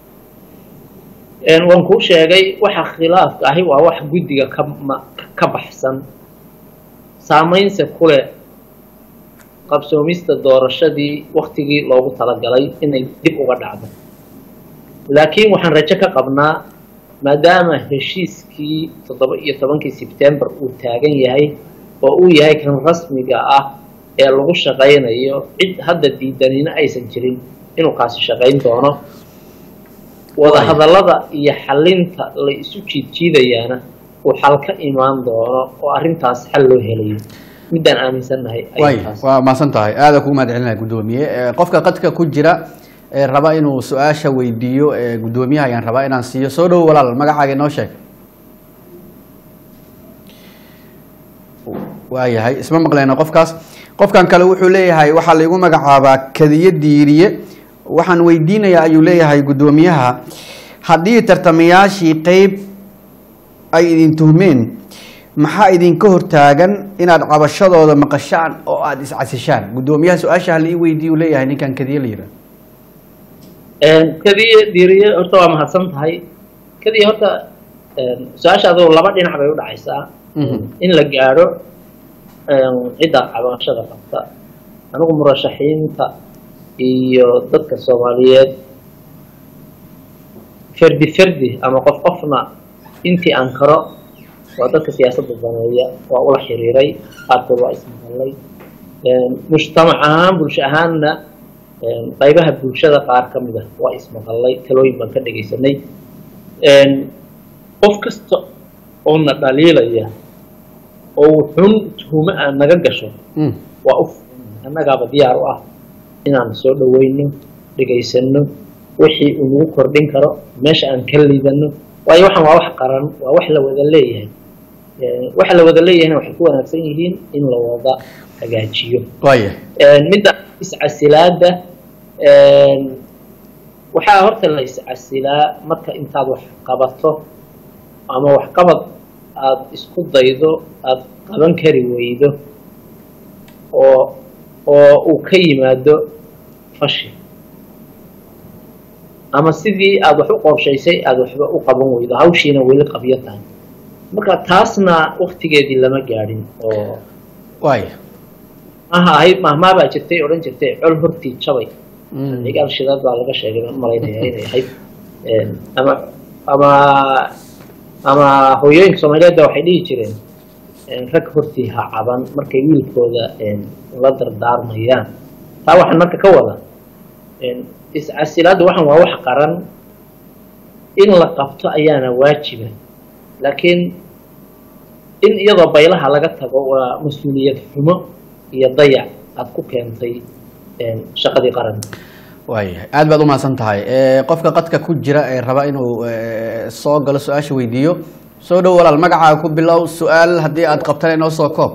Een, waan kuu sheegay waxa khilaafka ahi waa wax guddiga ka ma- ka baxsan saamaynse kule qabsoomista doorashadii waktigii loogu talagalay inay dib uga dhacdo laakiin waxaan rajo ka qabnaa maadaama heshiiskii toddoba iyo tobankii sebtembar uu taagan yahay oo uu yahay kan rasmiga ah ee lagu shaqaynayo cid hadda diidanina aysan jirin inuu kaasi shaqayn doono wadahadallada iyo xalinta la isu jiidjiidayaana uu xal ka imaan doono oo arrintaas xal loo helayo midaan aaminsannahay ay waay taas waa mahadsan tahay aada kugu mahad celinaya guddoomiye Eh, qofka qadka ku jira ee raba inuu su-aasha weydiiyo ee guddoomiyaha ayaan rabaa inaan siiyo soo dhowo walaal magacaaga inoo sheeg waayahay isma maqleyno qofkaas qofkan kale wuxuu leeyahay waxaa laigu magacaabaa kadiye diiriye waxaan weydiinayaa ayuu leeyahay guddoomiyaha haddii tartamayaashii qeyb ay idin tuhmeen maxaa idinka hortaagan inaad cabashadooda maqashaan oo aada iscasishaan guddoomiyaha su-aasha hala ii weydiiyu leeyahay ninkan kadiye la yidhaah kadiye diiriye horta waa mahadsan tahay kadiye horta su-aasha adoo laba dhinac bay u dhacaysaa Mhm. in la gaadho cidda cabashada qabta anigu murashaxiinta iyo dadka soomaaliyeed ferdi ferdi ama qof qofna intii aan karo waa dadka siyaasadda daneeya waa ula xiriiray qaarkood waa ismaqalay mujtamac ahaan bulsho ahaanna qaybaha bulshada qaar ka mid ah waa ismaqallay talooyin baan ka dhegaysanay qof kasta oo na dhaliilaya oo wuxuun tuhumo aan naga gasho Mm. waa u annagaaba diyaar u ah inaan soo dhaweyno dhegaysano wixii uu nagu kordhin karo meesha aan ka liidano waayo waxaan waa wax qaran waa wax la wada leeyahay Eh, waxa la wada leeyahayna waxay ku wanaagsan yihiin in la wada hagaajiyo waaya midda iscasilaada waxaa horta la iscasilaa marka intaad wax qabato ama waxqabad aada isku daydo aada qaban kari weydo oo oo uu ka yimaado fashi ama sidii aada wax u qorshaysay aada waxba u qaban weydo hawshiina weli qabyo tahay marka taasna waktigeedii lama gaadhin oo waaya maha ahayd mahmaa baa jirtay odhan jirtay col hortii jabay Mm. cigaal shidaad baa laga sheegay baan umalaynaya inay ahayd ama ama ama hooyooyinka soomaaliyeed ba waxay dhihi jireen rag hortii ha caban markay wiilkooda la dardaarmayaan taa waxaan marka ka wada iscasilaadda waxan waa wax qaran in la qabto ayaana waajiba laakiin in iyadoo baylaha laga tago waa mas-uuliyad xumo iyo dayac aada ku keentay shaqadii qaran waaya aad baad umahadsan tahay Eh, qofka qadka ku jira ee raba inuu eh, soo galo su-aasha weydiiyo soo dhow walaal magacaaga ku bilow su-aal haddii aad qabtana inoo soo koob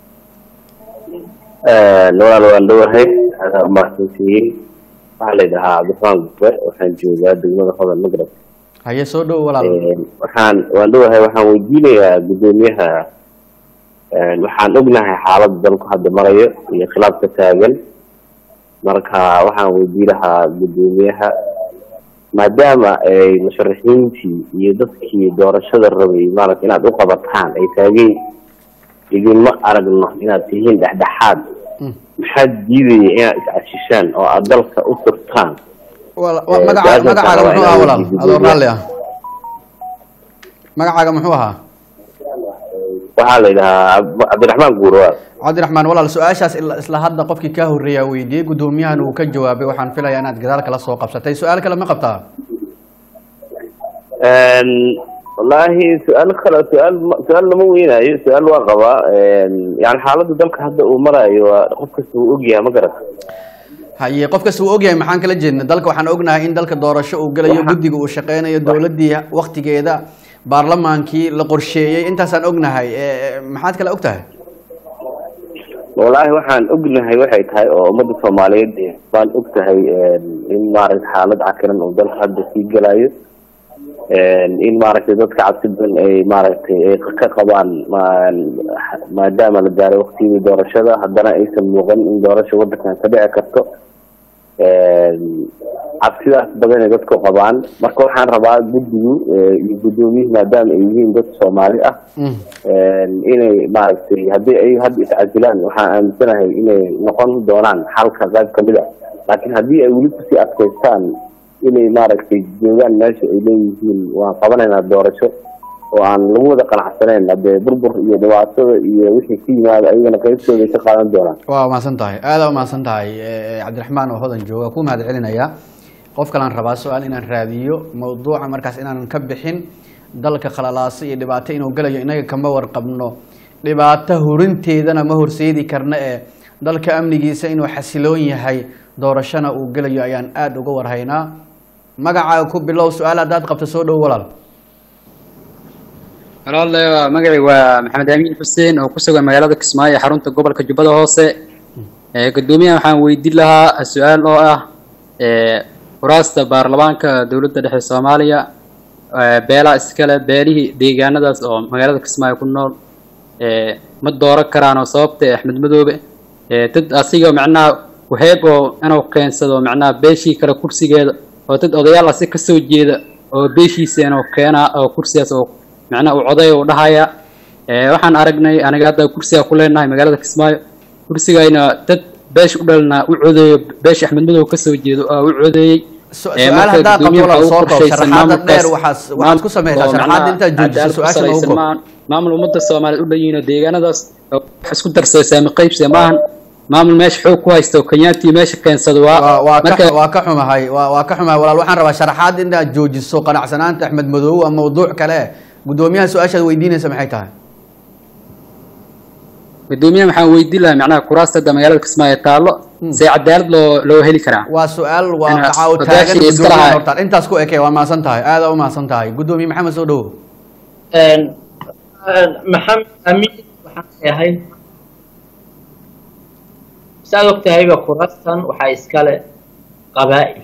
walaal waan dhowahay adaa umahadsantihiin waxaa la yidhahaa cabdiraxmaan gube waxaan joogaa degmada hodan magrab haye soo dhow walaal waxaan waan dhowahay waxaan weydiinayaa guddoomiyaha waxaan ognahay xaaladda dalku hadda marayo iyo khilaafka taagan marka waxaan weydiin lahaa guddoomiyaha maadaama ay musharaxiintii iyo dadkii doorashada rabay maarata inaad u qabataan ay taageen idinma aragno inaad tihiin dhexdhexaad Mm. maxaad diidaya inaad iscashishaan oo aad dalka u turtaan Wala- wa- Eh, magaca- su-aashaas magacaaga waa muxuu inaan ahaa walaal weydiiyo adoo guddoomiyaha. raalli ah magacaaga muxuu ahaa waxaa la yidhahaa Cab- cabdiraxmaan guurawaad cabdiraxmaan walaal su-aashaas ila- isla hadda qofkii kaa horreeyaa weydiiyey guddoomiyahan uu ka jawaabay waxaan filayaa inaad gadaal kala soo qabsatay su-aal kale ma qabtaa wallaahi su-aal kale su-aal ma- su-aal lama weynaayo su-aal waa qabaa yani xaaladda dalka hadda uu maraayo waa qof kasta uu ogyahay ma garata haye qof kasta uu ogyahay maxaan kala jeedna dalka waxaan ognahay in dalka doorasho uu gelayo Waxa- guddiga uu shaqeynayo dowladdii waktigeeda baarlamaankii la qorsheeyey intaasaan ognahay Eh, maxaad kale og tahay wallaahi waxaan ognahay waxay tahay oo ummadda soomaaliyeed eh, baan og tahay in maaragta xaalad cakiran uu dalka hadda sii gelayo in maaragtay dadka cabsi badan ay maaragtay ay ka qabaan ma- maadaama la gaaray waktigii doorashada haddana aysan muuqan in doorasha waddankan ka dhici karto cabsidaas badan ay dadku qabaan marka waxaan rabaa guddigu eh, iyo guddoomiyuhu maadaama ay yihiin dad soomaali ah Mm. inay maaragtay haddii ay hadda iscasilaan waxaan aaminsanahay inay noqon doonaan xalka qayb kamid a laakiin haddii ay weli kusii adkaystaan inay maaragtay joogaan meesha ay leeyihiin waan qabanaynaa doorasho oo aan lagu wada qanacsanayn haddee burbur iyo dhibaatada iyo wixii ku yimaada ayagana qaybtooda ay ka qaadan doonaan waa umahadsan tahay aada umahadsan tahay Eh, cabdiraxmaan oo hodan jooga ku mahad celinaya qof kalaan rabaa su-aal inaan raadiyo mawduuca markaas inaanan ka bixin dalka khalalaasa iyo dhibaato inuu gelayo inaga kama warqabno dhibaato hurinteedana ma horseedi karna ee dalka amnigiisa inuu xasiloon yahay doorashona uu gelayo ayaan aada uga warhaynaa magacaaga ku bilow su-aal haddaad qabto soo dhow walaal walaale magacii waa maxamed amiin xuseen oo ku sugan magaalada kismaayo ee xarunta gobolka jubbada hoose ee guddoomiyaha waxaan weydiin lahaa su-aal oo ah ee furaasta baarlamaanka dowladda dhexe soomaaliya ee beelaha iskale beelihii deegaanadaas oo magaalada kismaayo ku nool ee ma dooran karaan oo sababta ee axmed madoobe ee dad asiga macnaha waheeb oo inuu keensado macnaha beeshii kale kursigeeda oo dad odayaal asi kasoo jeeda oo beeshiisa inuu keenaa oo kursigaas oo macnaha uu coday uu dhahaya ee waxaan aragnay aniga hadda kursiga ku leenahay magaalada kismaayo kursigayna dad beesh u dhalna u codeeyo beesha axmed madow kasoo jeedo oo u codeeyey Su- Ee, su-aal marka haddaad qabto guddoomiyaha walaal waxaa soo u koob qorshaysan sharaxaada maamulkaas- dheer waxaas waxaad ku samaysaa oo sharaxaada macnaha intaad joojiso cadaalad ku su-aasha noogu salaysan koob maahan. maamul ummadda soomaaliyeed u dhan yihiin oo deegaanadaas oo wax isku darsada saami qaybsiga maahan maamul meesha xoog ku haysto kenyaantii meesha keensado waa waa waa marka ka waa ka xumahay waa waa ka xumahay walaal waxaan rabaa sharaxaad inaad joojiso qanacsanaanta axmed madoobe ama mawduuc kale gudoomiyaha su-aashaad weydiinaysa maxay tahay gudoomiyaha waxaan weydiin lahaa macnaha kuraasta hadda magaalada kismaayo taallo see cadaalad loo loo heli karaa waa su-aal waa Ina- maxaa u taagan odayaashii iska gudoomiyaha lahaa. horta intaas ku ekey waa mahadsan tahay aada u mahadsan tahay gudoomiye maxamed soo dhowo Een, een, maxamed amiin waxaan leeyahay saad ogtahayba kurastan waxaa iskale qabaa'il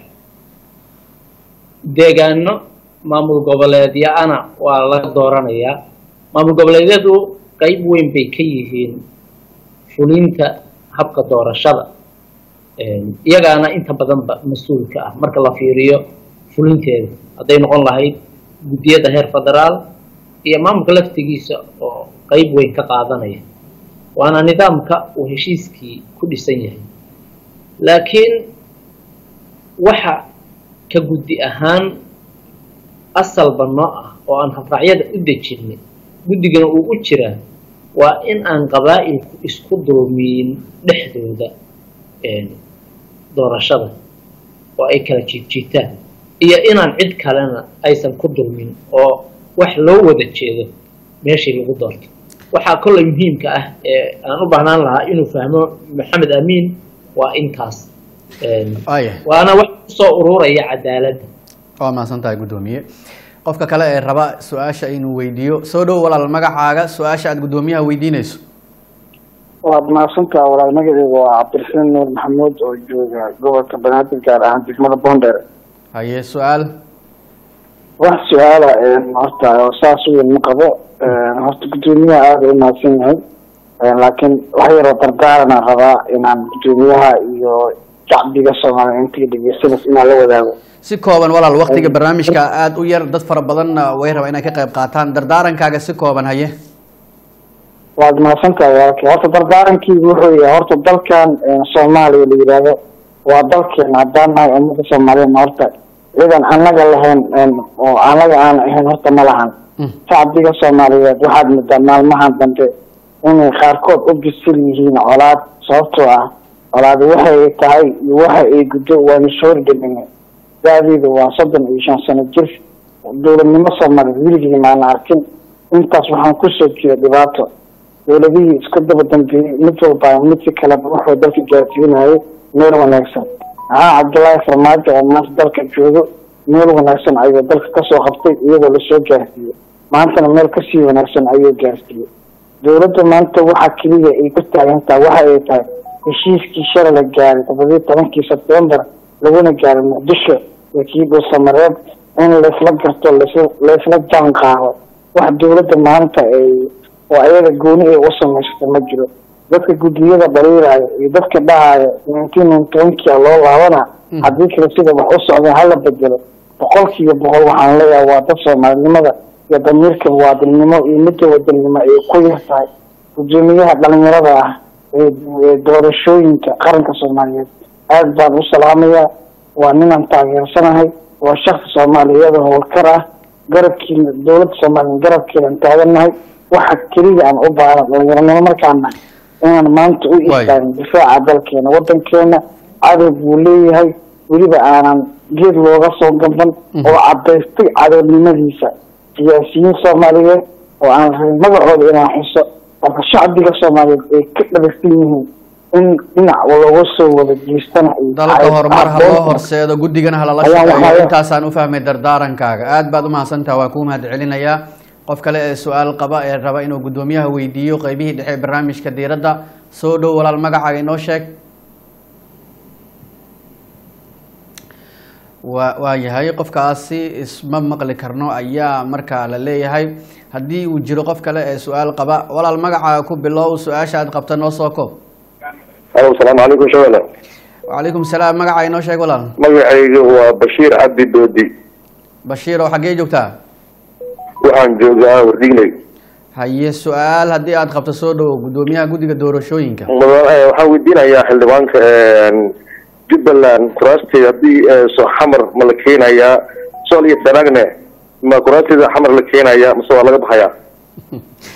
deegaano maamul goboleedya-ana waa laga dooranayaa maamul goboleedyadu qeyb weyn bay ka yihiin fulinta habka doorashada Een, iyagaana inta badanba mas-uulka ah marka la fiiriyo fulinteeda hadday noqon lahayd guddiyada heer federaal iyo maamulka laftigiisa oo qeyb weyn ka qaadanaya waana nidaamka uu heshiiskii ku dhisan yahay laakiin waxa ka guddi ahaan asalba noo ah oo aan habraacyada u dejinay guddigana uu u jiraa waa in aan qabaa'ilku isku dulmiyin dhexdooda een, doorashada oo ay kala jiidjiitaan iyo inaan cid kalena aysan ku dulmin oo wax loo wada jeedo meeshii lagu doorto waxaa kolley muhiimka ah ee aan u baahnaan lahaa inuu fahmo maxamed amiin waa intaas Een, aya waana wax kusoo ururaya cadaaladda waa mahadsan tahay gudoomiye qofka kale ee raba su-aasha inuu weydiiyo soo dhow walaal magacaaga su-aasha aad gudoomiyaha weydiinayso waad mahadsantaha walaal magaceyga waa cabdiraxiin nuur maxamuud oo jooga gobolka banaadir gaar ahaan degmada boondheer haye su-aal wax su-aala horta oo saas weyn ma qabo horta gudoomiyaha aada u mahadsan yahay laakiin wax yaroo dardaaranaan rabaa inaan gudoomiyaha iyo shacbiga soomaaliya intii dhegeysanas inaan la wadaago si kooban walaal waktiga barnaamijka aada u yar dad fara badanna way rabaa inay ka qayb qaataan dardaarankaaga si kooban haye waad mahadsantahay walaalkay horta dardaarankiigu wuxuu yahay horta dalkan soomaaliya la yidhaahdo waa dalkeena haddaan nahay ummada soomaaliyeedna horta ciidan annaga lahayn oo annaga aan ahayn horta ma lahan shacbiga soomaaliyeed waxaad moodaa maalmahan dambe inay qaarkood u bisil yihiin colaad sababtoo ah colaad waxa ay tahay iyo waxa ay guddo waanu soo hordhamina da-deedu waa soddon iyo shan sano jir dowladnimo soomaaliyeed weligii maana arkin intaas waxaan kusoo jira dhibaato dowladihii isku daba dambeeyey mid walba midka kaleba wuxuu dalka gaarsiinayay meel wanaagsan maxaa cabdullaahi farmaajo oo maanta dalka joogo meel wanaagsan ayuu dalka kasoo qabtay iyadoo lasoo gaarsiiyey maantana meel kasii wanaagsan ayuu gaarsiiyey dowladda maanta waxa keliya ay ku taagantaha waxa ay tahay heshiiskii shalay la gaaray toddobiyi tobankii sebtembar laguna gaaray muqdisho iyo kii dhuusamareeb in laysla garto lasla laysla jaan qaado wax dowladda maanta ay oo ayaga gooni ay u samaysata ma jiro dadka guddiyada dhaliilaayo iyo dadka dhahaayo nineteen ninetobankia loo laabana haddii kale sida wax u socda hala bedelo boqolkiiba boqol waxaan leeyahay waa dad soomaalinimada iyo damiirka muwaadinnimo iyo midda wadannimo ay ku yar tahay guddoomiyaha dhalinyarada ah ee doorashooyinka qaranka soomaaliyeed aad baan u salaamayaa waa ninaan taageersanahay waa shaksi soomaaliyeed howlkar ah garabkiina dowladda soomaaliya garabkeedan taagannahay waxa keliya aan u baahan dhalinyaranimo markaan nahay inaan maanta u istaagin difaaca dalkeena wadankeena cadow buu leeyahay weliba aanan geed looga soo gaban oo cadaystay cadownimadiisa siyaasiyiin soomaaliyeed oo aan rabin magacooda inaan xuso marka shacbiga soomaaliyeed ay ka dhagaysan yihiin in dhinac looga soo wada jeestana ay dalka tahay horumar ha loo aqoonta. horseedo guddigana halala Ayaan shaqeeyo waxaa- intaasaan u fahmay dardaarankaaga aad baad u mahadsantaha waa kuu mahad celinayaa qof kale ee su-aal qaba ee raba inuu guddoomiyaha weydiiyo qeybihii dhexe ee barnaamijka diiradda soo dhow walaal magacaaga inoo sheeg waa waa yahay qofkaasi isma maqli karno ayaa markaa la leeyahay haddii uu jiro qof kale ee su-aal qaba walaal magacaaga ku bilow su-aasha aad qabta noo soo koob alo asalaamu calaykum shawala wacalaykum salaam magacaa inoo sheeg walaal magacayga waa bashiir cabdi doodi bashiir oo xaggee joogtaa waxaan joogaa wardigney haye su-aal haddii aad qabto soo dhowo guddoomiyaha guddiga doorashooyinka Mudan- eh, waxaan weydiinayaa xildhibaanka jubbaland kuraasteeda haddii eh, soo xamar ma la keenayaa sool iyo sanaagne ma kuraasteeda xamar la keenayaa mase waa laga baxayaa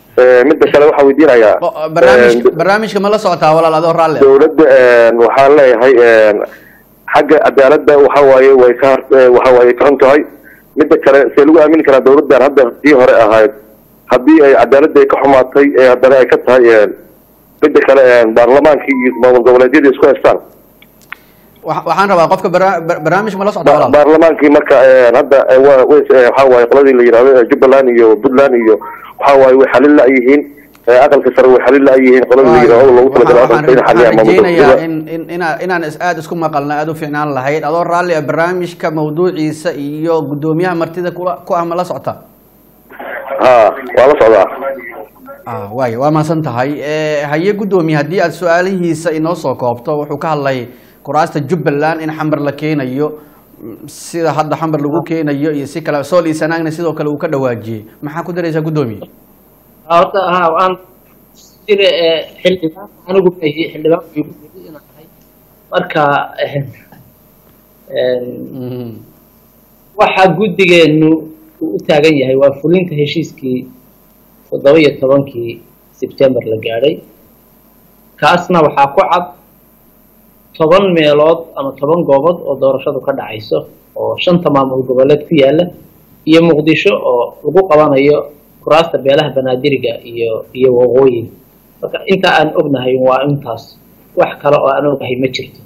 Eh, midda kale waxaan weydiinayaa O- barnaamijka eh, barnaamijka ma la socotaa walaal adoo raalle ah? dowladda eh, waxaan leeyahay eh, xagga cadaaladda waxa waaye way ka eh, waxa waaye ka xun tahay midda kale see lagu aamini karaa dowladdan hadda tii hore ahayd haddii ay cadaaladda ay ka xumaatay ee haddana ay ka tahay eh, midda kale eh, baarlamaankii iyo maamul goboleedyadii isku haystaan Wa- waxaan rabaa qofka barna- bar- barnaamij ma la socdaa Ba- walaal baarlamaankii marka eh, hadda eh, waa- way eh, waxa waaye qoladii la yidhahdo eh, jubbaland iyo puntland iyo waxa waaye way xalin la-yihiin eh, aqalka sare way xalin la-yihiin qoladii la yidhahdo loogu talagalay waxaan aqalka in xaliyaan maamul rajeynayaa goboleedyada in in inaa inaan is aada isku maqalna aada u fiicnaan lahayd adoo raalli ah barnaamijka mawduuciisa iyo guddoomiyaha martida kula ku ah ma la socota ha waa la socdaa ah waay waa mahadsan tahay Eh, haye guddoomiye haddii aad su-aalihiisa inoo soo koobto wuxuu ka hadlay kuraasta jubbaland in xamar la keenayo mm, sida hadda xamar lagu keenayo iyo si kale sool iyo sanaagna sidoo kale uu ka dhawaajiyey maxaa ku daraysaa guddoomiye horta ha aan jira ee xildhibaan anigu maahi xildhibaan igu yiri inaan ahay marka eh, een, Mhm. waxa guddigeenu uu u taagan yahay waa fulinta heshiiskii toddoba iyo tobankii sebtembar la gaadhay kaasna waxaa ku cad toban meelood ama toban goobood oo doorashadu ka dhacayso oo shanta maamul goboleed ku yaala iyo muqdisho oo lagu qabanayo kuraasta beelaha banaadiriga iyo iyo waqooyiga marka inta aan ognahay waa intaas wax kale oo aan ognahay ma jirto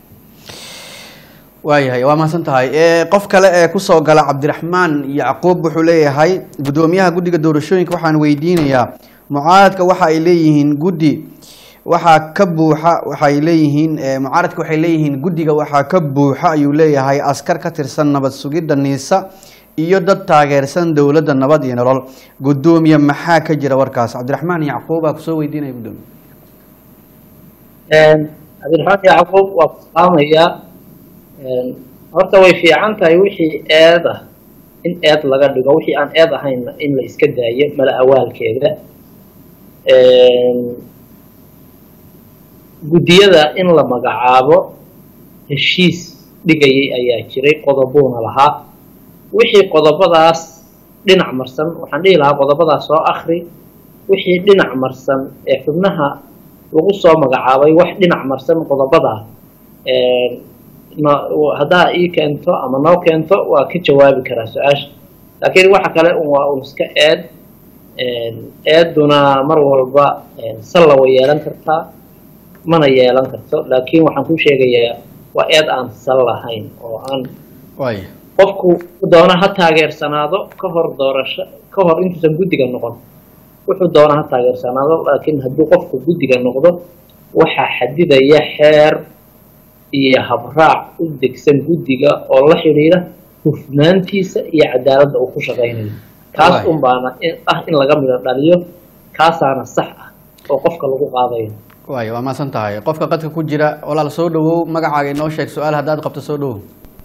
waayahay waa mahadsan tahay Eh, qof kale ee kusoo gala cabdiraxmaan yacquub wuxuu leeyahay guddoomiyaha guddiga doorashooyinka waxaan weydiinayaa mucaaradka waxa ay leeyihiin guddi waxaa ka buuxa waxay leeyihiin eh, mucaaradka waxay leeyihiin guddiga waxaa ka buuxa ayuu leeyahay askar ka tirsan nabad sugidda niisa iyo dad taageersan dowladda nabad iyo nolol guddoomiye maxaa ka jira warkaas cabdiraxmaan yacquubaa kusoo weydiinaya guddoomiye Een, cabdiraxmaan yacquub waa ku salaamayaa Een, horta way fiican tahay wixii eed ah in eed laga dhigo wixii aan eed ahayn in la iska daayo mala awaalkeeda Een, guddiyada in la magacaabo heshiis dhigayay ayaa jiray qodobuuna lahaa wixii qodobadaas dhinac marsan waxaan dhihi lahaa qodobadaas soo akri wixii dhinac marsan ee xubnaha lagu soo magacaabay wax dhinac marsan qodobadaa Een, no- haddaa ii keento ama noo keento waa ka jawaabi karaa su-aasha laakiin waxa kale un waa un iska eed Een, eeduna mar walba een, salla way yeelan kartaa mana yeelan karto laakiin waxaan ku sheegayaa waa eed aan sal lahayn oo aan waaya qofku doona ha taageersanaado ka hor doorasho ka hor intuusan guddiga noqon wuxuu doona ha taageersanaado laakiin hadduu qofku guddiga noqdo waxaa xadidaya xeer iyo habraac u degsan guddiga oo la xidhiidha hufnaantiisa iyo cadaaladda uu ku shaqaynayo kaas Waay. un baana in- ah in laga midho dhaliyo kaasaana sax ah oo qofka lagu qaadayo waaya waa mahadsan tahay qofka qadka ku jira walaal soo dhawow magacaaga inoo sheeg su-aal haddaad qabto soo dhawow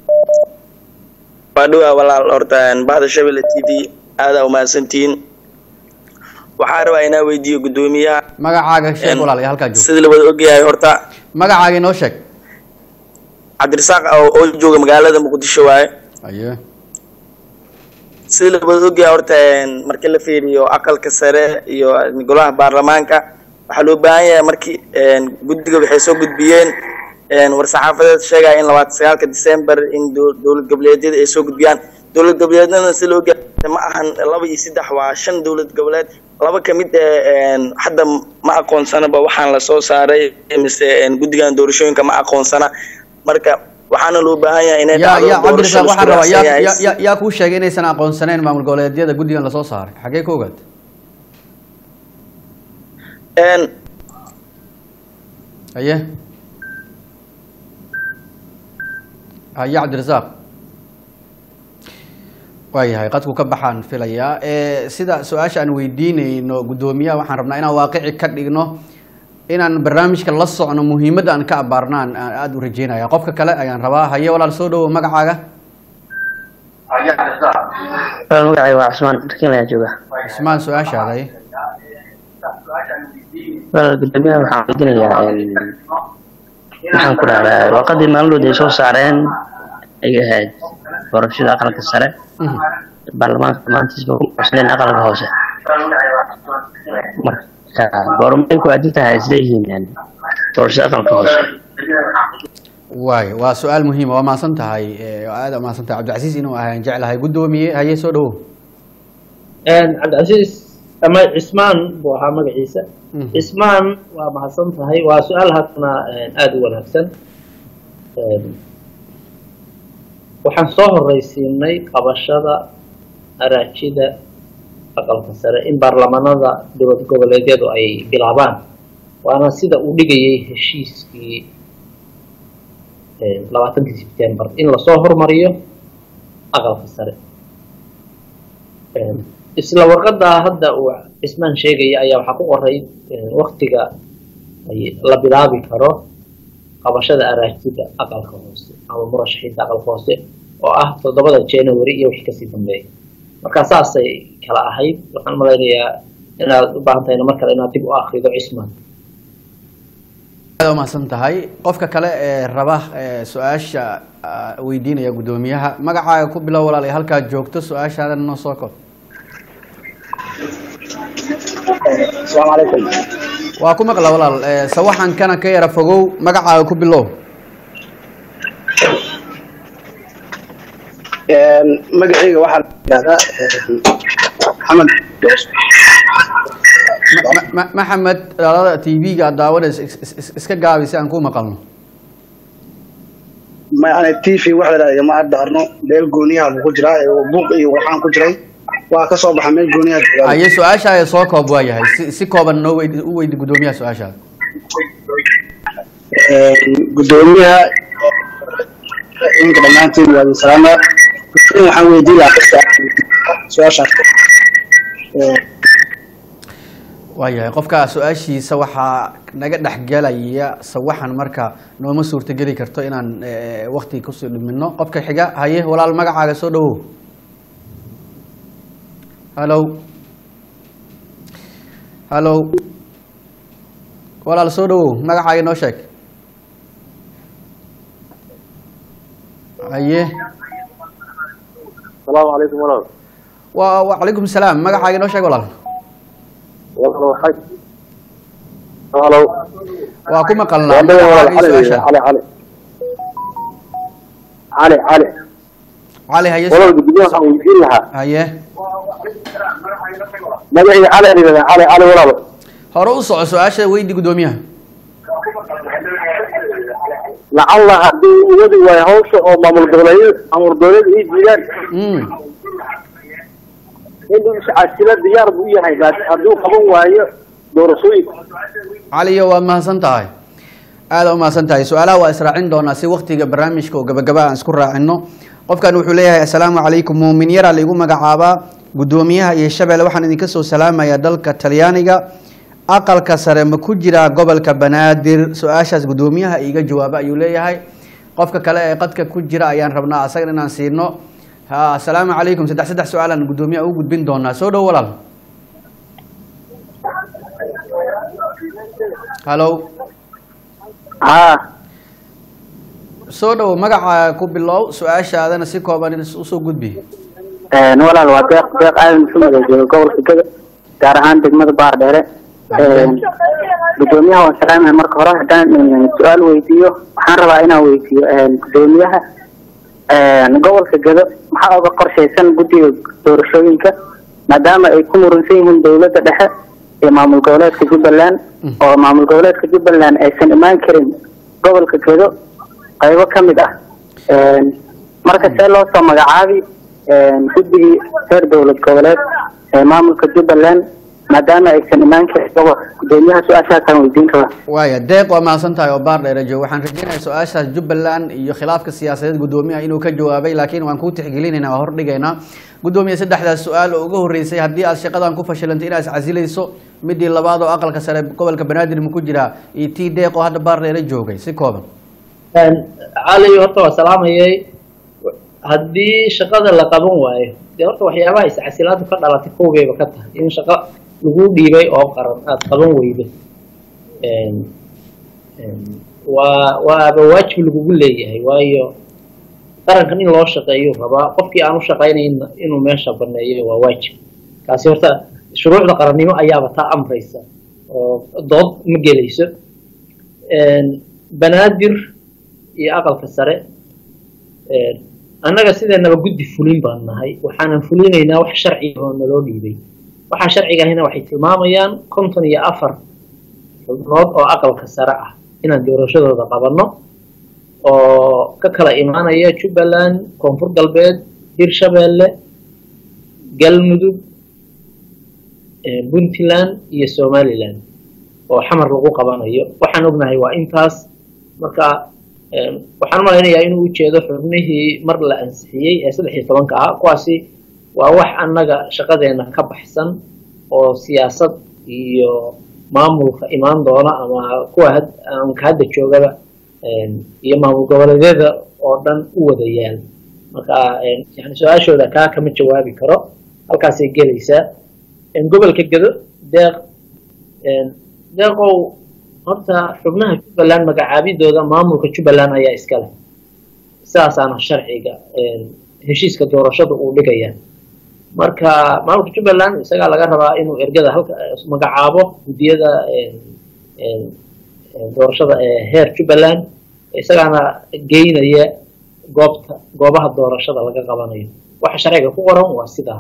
waa dhowaa walaal horta bahda shabelle t v aadaa umahadsantihiin waxaa rabaa inaa weydiiyo guddoomiyaha magacaaga sheeg Em, walaal iyo halkaa joog sida la wada ogyahay horta magacaaga inoo sheeg cabdirasaaq oo oo jooga magaalada muqdisho waaye aye sida la wada ogyahay horta een, markii la fiiriyo aqalka sare iyo golaha baarlamaanka waxaa loo baahan yahay markii een, guddiga waxay soo gudbiyeen een, war-saxaafadeed sheegaya in labaatan sagaalka december in dow- dowlad goboleedyada ay soo gudbiyaan dowlad goboleedyadana si loo ogyahay ma ahan laba iyo saddex waa shan dowlad goboleed laba ka mid ee een, hadda ma aqoonsanaba waxaan la soo saaray mise een, guddigan doorashooyinka ma aqoonsana marka waxaana loo baahan yahay inay yaa dhacdo yaa doorasho cabdirasaaq waxaan la rabaa isku yaa raacsan yaa- yahay. yaa yaa kuu sheegay inaysan aqoonsaneyn maamul goboleedyada guddigan lasoo saaray xagee ka ogaad Een, aye haye cabdirasaaq waayahay qadku ka baxaan filayaa Eh, sida su-aasha aan weydiinayno guddoomiyaha waxaan rabnaa inaan waaqici ka dhigno inaan barnaamijka la socno muhiimadda aan ka abaarnaan aan aada u rajeynaya qofka kale ayaan rabaa haye walaal soo dhawow magacaaga magacay waa cusmaan darkiin ayaa jooga ismaan su-aashaada aye walaal gudoomiyaha waxaan weydiinayaa waxaan ku dhahdaa warqadii maalmood ay soo saareen ay ahayd doorashada aqalka sare Mhm. baarlamaanka maantiisba ku cusleen aqalka hoose marka goormay ku aadan tahay isleeyihiin doorashada aqalka hoose waay waa su-aal muhiima waa mahadsan tahay eh, waa aada mahadsan tahay cabdicasiis inuu ahaan jeclahay guddoomiye haye soo dhawow cabdicasiis ama cismaan buu ahaa magaciisa Mhm. cismaan waa mahadsan tahay waa su-aal haddana aada u wanaagsan waxaan soo horeysiinay qabashada araajida aqalka sare in baarlamanada dowlad goboleedyadu ay bilaabaan waana sida uu dhigayay heshiiskii labaatankii sebtembar in lasoo hormariyo aqalka sare isla warqadaa hadda uu cismaan sheegaya ayaa waxaa ku qoray waktiga ay la bilaabi karo qabashada araajida aqalka hoose ama murashaxiinta aqalka hoose oo ah toddobada january iyo wixii kasii dambeeya marka saasay kala ahayd waxaan malaynayaa inaad u baahan tahayna mar kale inaad dib u akrido cismaan aad u mahadsan tahay qofka kale ee raba ee su-aasha ah, weydiinaya guddoomiyaha magacaaga ku bilow walaal ee halkaad joogto su-aashaadana noo soo kob asalaamu calaykum waa ku maqla walaal ee, sawaxan kana ka yara fogow magacaaga ku bilow magacayga waxaa la yidhahdaa maxamed Ma- ma- ma- maxamed dhalada t v-ga aad daawanaysa is- is- is- iska gaabi si aan ku maqalno ma ana t v waxa la yidhahdaa ma addaarno meel gooniyaha buu ku jiraa ee buuq iyo waxaan ku jiray waa ka soo baxa meel gooniyaha joogaa aye su-aashaaga soo koob waa yahay si si kooban noo weyd u weydi guddoomiyaha su-aashaada gudoomiyaha inka dhammaantiin waa idin salaamaa in waxaan weydiin lahaa su-aashaas waa yahay qofka su-aashiisa waxaa naga dhexgelaya sawaxan marka nooma suurtogeli karto inaan eh, waqti kusii dhimino qofka xiga haye walaal magacaaga soo dhawow hallow hallow walaal soo dhawow magacaaga noo sheeg haye salaamu calaykum walaal wa wacalaykum salaam magacaaga noo sheeg walaal walaal waxay halo waa ku maqalnaa walaal walaal magacaaga iyo cali su-aasha cali cali cali cali cali haye walaal guddiyaha waxaan weydiin lahaa haye magacayga cali aan yidhahdaa cali cali walaal hore u soco su-aasha weydi guddoomiyaha lacalla haddii uu wadi waayo hawsha oo maamul goboleedyada maamul goboleed ay diidaan Mm. inuu iscasila diyaar buu u yahay laakiin hadduu qaban waayo doorashooyinka caliyo waad mahadsan tahay aada u mahadsan tahay su-aalaha waa israacin doonaa si waktiga barnaamijka oo gabagaba aan isku raacino qofkan wuxuu leeyahay assalaamu calaykum muumin yaraa laigu magacaabaa guddoomiyaha iyo shabeelle waxaan idinka soo salaamayaa dalka talyaaniga aqalka sare ma ku jiraa gobolka banaadir su-aashaas guddoomiyaha iiga jawaaba ayuu leeyahay qofka kale ee qadka ku jira ayaan rabnaa asagan inaan siino ha assalaamu calaykum saddex saddex su-aalaan guddoomiyaha u gudbin doonaa soo dhow walaal hallow haa soo dhow magaca ku bilow su-aashaadana si kooban usoo gudbi walaal waa deeq deeq aadan maxamed oo jooga gobolka gada gaar ahaan degmada baardheere gudoomiyaha waan salaamaya marka hore haddaan su-aal weydiiyo waxaan rabaa inaan weydiiyo gudoomiyaha gobolka gado maxaa uga qorshaysan guddiga doorashooyinka maadaama ay ku muransan yihiin dowladda dhexe iyo maamul goboleedka jubbaland oo maamul goboleedka jubbaland aysan imaan karin gobolka gado qaybo ka mid ah marka see loo soo magacaabi guddigii reer dowlad goboleed ee maamulka jubbaland maadaama aysan imaan karin gobolka gudoomiyaha su-aashaasaan weydiin rabaa waaya deeq waa mahadsan tahay oo baar dheere joog waxaan rajeynayaa su-aashaas jubbaland iyo khilaafka siyaasadeed guddoomiyaha inuu ka jawaabay laakiin waan kuu tixgelinayna waa hordhigaynaa guddoomiya saddexdaas su-aal oo uga horreysay haddii aad shaqadan ku fashilantay inaad iscasilayso midii labaad oo aqalka sare gobolka banaadir ma ku jiraa iyo tii deeq oo hadda baar dheere joogay si kooban cali horta waa salaamayay haddii shaqada la qaban waayo dee horta waxyaabaha iscasilaadu ka dhalatay kowgayba ka tahay in shaqo lagu dhiibay oo qaran aada qaban weydo waa waaba waajib lagugu leeyahay waayo qarankan in loo shaqeeyo rabaa qofkii aan u shaqaynayn inuu meesha baneeyo waa waajib kaasi horta shuruucda qarannimo ayaaba taa amraysa oo dood ma gelayso banaadir iyo aqalka sare annaga sideenaba guddi fulin baan nahay waxaanan fulinaynaa wax sharciga oo naloo dhiibay waxaa sharcigahina waxay tilmaamayaan konton iyo afar xubnood oo aqalka sare ah inaan doorashadooda qabanno oo ka kala imaanaya jubbaland koonfur galbeed hirshabeelle galmudug puntland iyo somaliland oo xamar lagu qabanayo waxaan ognahay waa intaas marka waxaan malaynayaa inuu ujeedo xubnihii mar la ansixiyey ee saddex iyo tobanka ah kuwaasi waa wax annaga shaqadeena ka baxsan oo siyaasad iyo maamulka imaan doona ama kuwa aanka hadda joogaba iyo maamul goboleedyada oo dhan u wada yaal marka yani su-aashooda kaa kama jawaabi karo halkaasay gelaysaa gobolka gedo deeq deeqow horta xubnaha jubbaland magacaabidooda maamulka jubbaland ayaa iska leh sidaasaana sharciga heshiiska doorashada uu dhigaya marka maamulka jubbaland isagaa laga rabaa inuu ergada halka magacaabo guddiyada doorashada ee heer jubbaland isagaana geynaya goobta goobaha doorashada laga qabanayo waxa sharciga ku qoran waa sidaa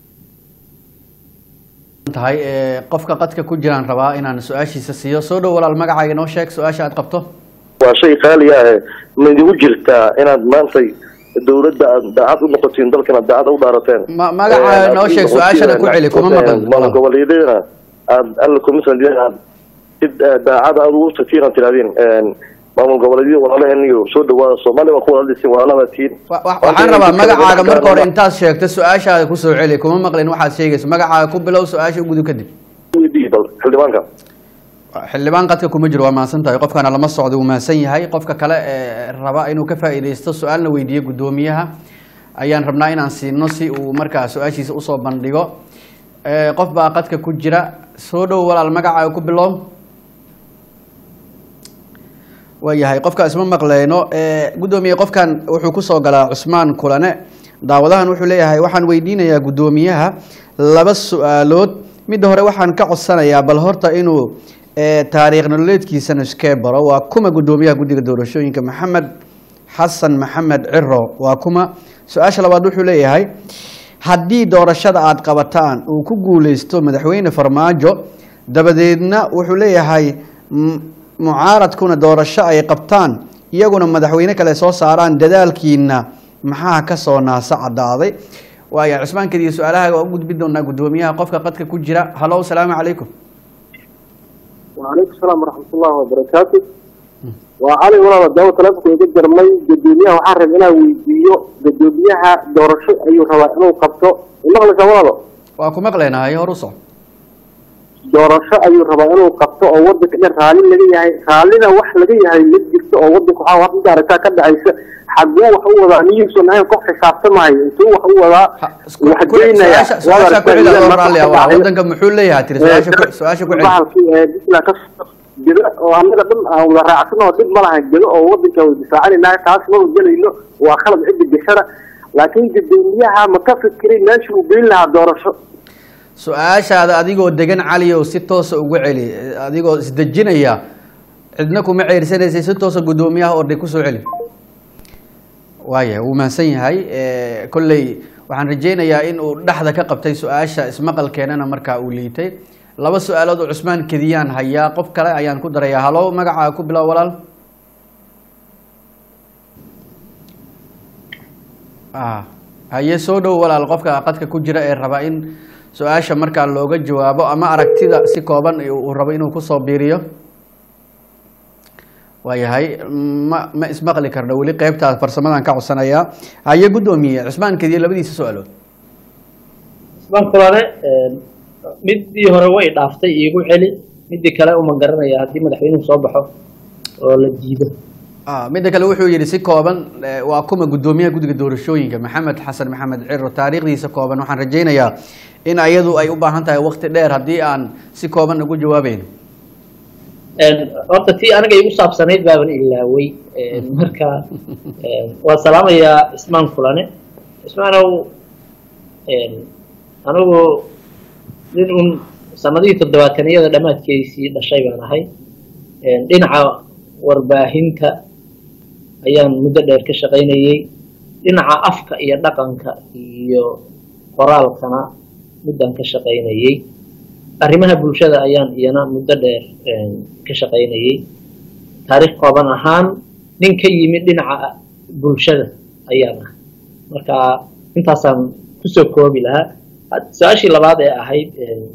tahay qofka qadka ku jiraan rabaa inaan su-aashiisa siiyo soo dhow walaal magacaaga noo sheeg su-aasha aad qabto waa shay qaali ah ma idigu jirtaa inaad maantay dowladda aad daacad u noqotiin dalkana daacad u dhaarateen ma magacaaga noo sheeg su-aashana ku celi kuma maqan maamul goboleedyadana aad alla commission aad si daacad aad ugu tagtiin aad tirahdeen maamul goboleedyada walaalaheen iyo soo dhawaada soomaaliya waa ku walaalisiin walaalaba tiin waxaan rabaa magacaaga marka hore intaad sheegto su-aashaada kusoo celi kuma maqlin waxaad sheegayso magacaaga ku bilow su-aasha ugudu kadib xildhibaanka xildhibaan qadka kuma jiro waa mahadsan tahay qofkana lama socdo wuu mahadsan yahay qofka kale ee raba inuu ka faa'iidaysto su-aalna weydiiyo guddoomiyaha ayaan rabnaa inaan siino si uu markaa su-aashiisa usoo bandhigo qof baa qadka ku jira soo dhow walaal magacaaga ku bilow waayahay qofkaas ma maqleyno guddoomiye qofkan wuxuu kusoo galaa cusmaan kulane daawadahan wuxuu leeyahay waxaan weydiinayaa guddoomiyaha laba su-aalood midda hore waxaan ka codsanayaa bal horta inuu taariikh nololeedkiisana iskee baro waa kuma guddoomiyaha guddiga doorashooyinka maxamed xasan maxamed ciro waa kuma su-aasha labaad wuxuu leeyahay haddii doorashada aada qabataan uu ku guuleysto madaxweyne farmaajo dabadeedna wuxuu leeyahay mucaaradkuna doorasho ay qabtaan iyaguna madaxweyne kale soo saaraan dadaalkiina maxaa kasoo naasa cadaaday waaya cusmaan kadiya su-aalaha waa u gudbi doonaa guddoomiyaha qofka qadka ku jira halo salaamu calaykum وعليكم السلام ورحمة الله وبركاته وعلي ولا دعوة تلفك يجد جرمي جدوميها وحرم إنا ويديو جدوميها دورشو أيو روا إنو قبطو إنه لك ولا waa ku maqleynahay hor u soc doorasho ayuu rabaa inuu qabto oo wadanka dhan raalli laga yahay raallina wax laga yahay ma jirto oo wadanka waxaa wax maaragtaa ka dhacaysa xaguu wax u wadaa niyuusan ahayn qof xisaabtamayo intuu wax u wadaa wax geynaya su-aasha ku celi adoo raalli ah waa wadanka muxuu leeyahay tiri su-aasha ku su-aasha ku celi bahalkii ee bisla ka gedo oo annaga dhan aan wada raacsan oo dhib ma lahan gedo oo wadanka way difaacanayna taas ma gelayno waa khalad cidda gashada laakiin guddoomiyaha ma ka fikiray meesha uu geyn lahaa doorasho su-aashaada adigoo degan caliyow si toosa ugu celi adigoo isdejinaya cidna kuma ceersanaysay si toosa guddoomiyaha orday kusoo celi waaya wuu mahadsan yahay kolley waxaan rajeynayaa in uu dhexda ka qabtay su-aasha ismaqalkeenana markaa uu liitay laba su-aalood oo cusmaan kediyaan hayaa qof kale ayaan ku darayaa halo magacaa ku bilow walaal haye soo dhow walaal qofka qadka ku jira ee raba in su-aasha markaa looga jawaabo ama aragtida si kooban uu rabo inuu kusoo biiriyo waayahay ma ma ismaqli karno weli qeybtaas farsamadan ka codsanayaa haye guddoomiye cusmaan kediye labadiisa su-aalood cusmaan kulane midii hore way dhaaftay iigu celi midii kale uma garanaya haddii madaxweynuhu soo baxo oo la diido midda kale wuxuu yihi si kooban waa kuma guddoomiyaha guddiga doorashooyinka maxamed xasan maxamed ciro taariikhdiisa kooban waxaan rajeynayaa in ayadu ay u baahan tahay wakti dheer haddii aan si kooban ugu jawaabayno horta tii aniga igu saabsanayd baaban ilaawey marka waa salaamayaa ismaan kulane ismaanow anigu nin un sanadihii toddobaataniyada dhammaadkeysii dhashay baan ahay dhinaca warbaahinta ayaan muddo dheer ka shaqaynayey dhinaca afka iyo dhaqanka iyo qoraalkana muddan ka shaqaynayey arrimaha bulshada ayaan iyana muddo dheer ka shaqaynayey taariikh kooban ahaan nin ka yimid dhinaca bulshada ayaan ah marka intaasaan kusoo koobi lahaa su-aashii labaad ee ahayd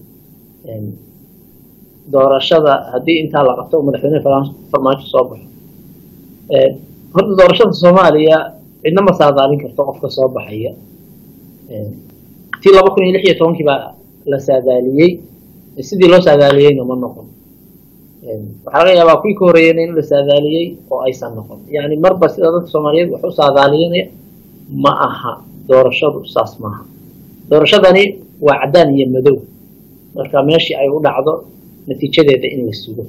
doorashada haddii intaa la qabto madaxweyne farmaajo soo baxo horta doorashada soomaaliya cidna ma saadaalin karto qofka soo baxaya tii laba kun iyo lix iyo tobankii baa la saadaaliyey sidii loo saadaaliyeyna ma noqon waxaa laga yaabaa kuwii ka horreeyeyna in la saadaaliyey oo aysan noqon yani marba sida dadka soomaaliyeed wax u saadaaliyanaya ma aha doorashadu saas maaha doorashadani waa caddaan iyo madow marka meeshii ay u dhacdo natiijadeeda in la sugo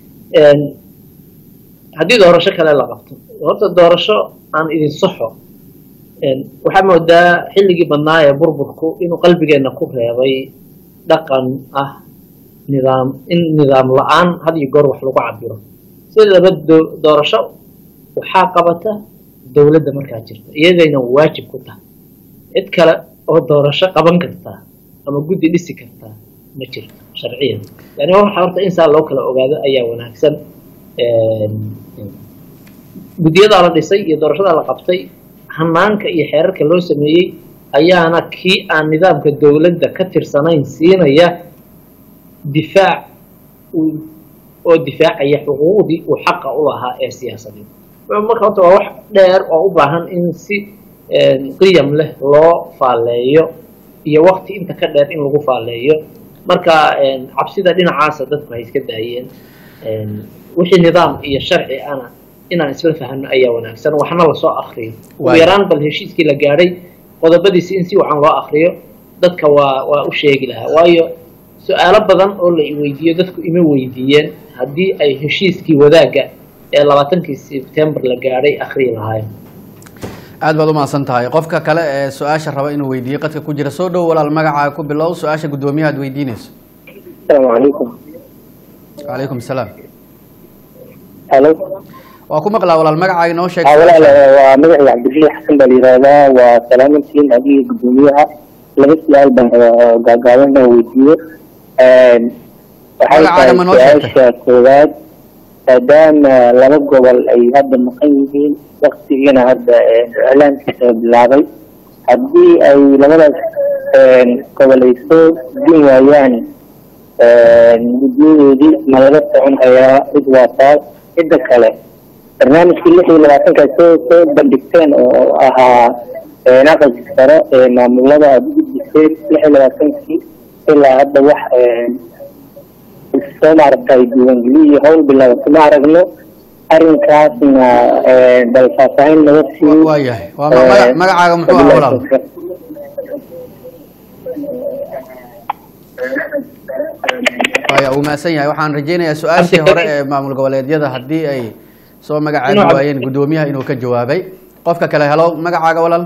haddii doorasho kale la qabto horta doorasho aan idin saxo waxaa moodaa xilligii badnaa ee burburku inuu qalbigeenna ku reebay dhaqan ah nidaam in nidaam la-aan had iyo goor wax lagu cabiro sidaba doorasho waxaa qabata dowladda markaa jirta iyadayna waajib ku tahay cid kale oo doorasho qaban kartaa ama guddi dhisi kartaa ma jirto sharciyan yani waxa horta in saa loo kala ogaado ayaa wanaagsan guddiyadaa la dhisay iyo doorashadaa la qabtay hanaanka iyo xeerarka loo sameeyey ayaana kii aan nidaamka dowladda ka tirsanayn siinaya difaac oo difaacaya xuquuqdii uu xaqa u lahaa ee siyaasadeed marka horta waa wax dheer oo u baahan in si qiyam leh loo faalleeyo iyo wakti inta ka dheer in lagu faalleeyo marka cabsida dhinacaasa dadku hay iska daayeen wixii nidaam iyo sharci ana inaan isla fahano ayaa wanaagsan waxna lasoo akriyo ugu yaraan bal heshiiskii la gaadhay qodobadiisi in si wacan loo akriyo dadka waa waa u sheegi lahaa waayo su-aalo badan oo la iweydiiyo dadku ima weydiiyeen haddii ay heshiiskii wadaagga ee labaatankii sebtembar la gaadhay akriyi lahaayeen aad baad umahadsan tahay qofka kale ee su-aasha raba inuu weydiiyo qadka ku jira soo dhow walaal magacaa ku bilow su-aasha guddoomiyaha ad weydiinayso asalaamu calaykum calaykum salaam halo waa ku maqlaa walaal magacaaga inoo sheeg haa walaal waa magacii cabdilii xasan baa la yihahdaa waa salaamantiin adiga guddoomiyaha laba su-aal baan gaagaaban baan weydiiye waxay tahay su-aasha koowaad maadaama laba gobol ay hadda maqan yihiin waktigiina hadda iclaankiisa bilaabay haddii ay labadaas gobol ay soo din waayaan guddiyadoodii ma laga socon hayaa mid waa taas midda kale barnaamijkii lix iyo labaatanka soo soo bandhigteen oo ahaa aqalka sare ee maamulada aada u gudbiseen lix iyo labaatankii ilaa hadda wax soo maaragtay diiwaangeliyo iyo howl bilaabato ma aragno arrinkaasna bal faahfaahin naga sii waayahay waa ma- magacaaga muxuu ahaa walaal waaya uu mahadsan yahay waxaan rajeynayaa su-aashii hore ee maamul goboleedyada haddii ay soo magacaabi waayeen guddoomiyaha inuu ka jawaabay qofka kale helo magacaaga walaal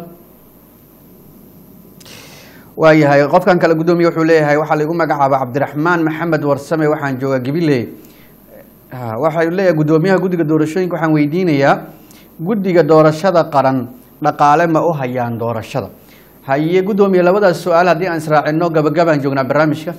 waayahay qofkan kale guddoomiye wuxuu leeyahay waxaa laigu magacaaba cabdiraxmaan maxamed warsame waxaan joogaa gabiley waxaa leeyahay guddoomiyaha guddiga doorashooyinka waxaan weydiinayaa guddiga doorashada qaran dhaqaale ma u hayaan doorashada haye guddoomiye labadaas su-aal haddii aan israacino gabagabaan joognaa barnaamijka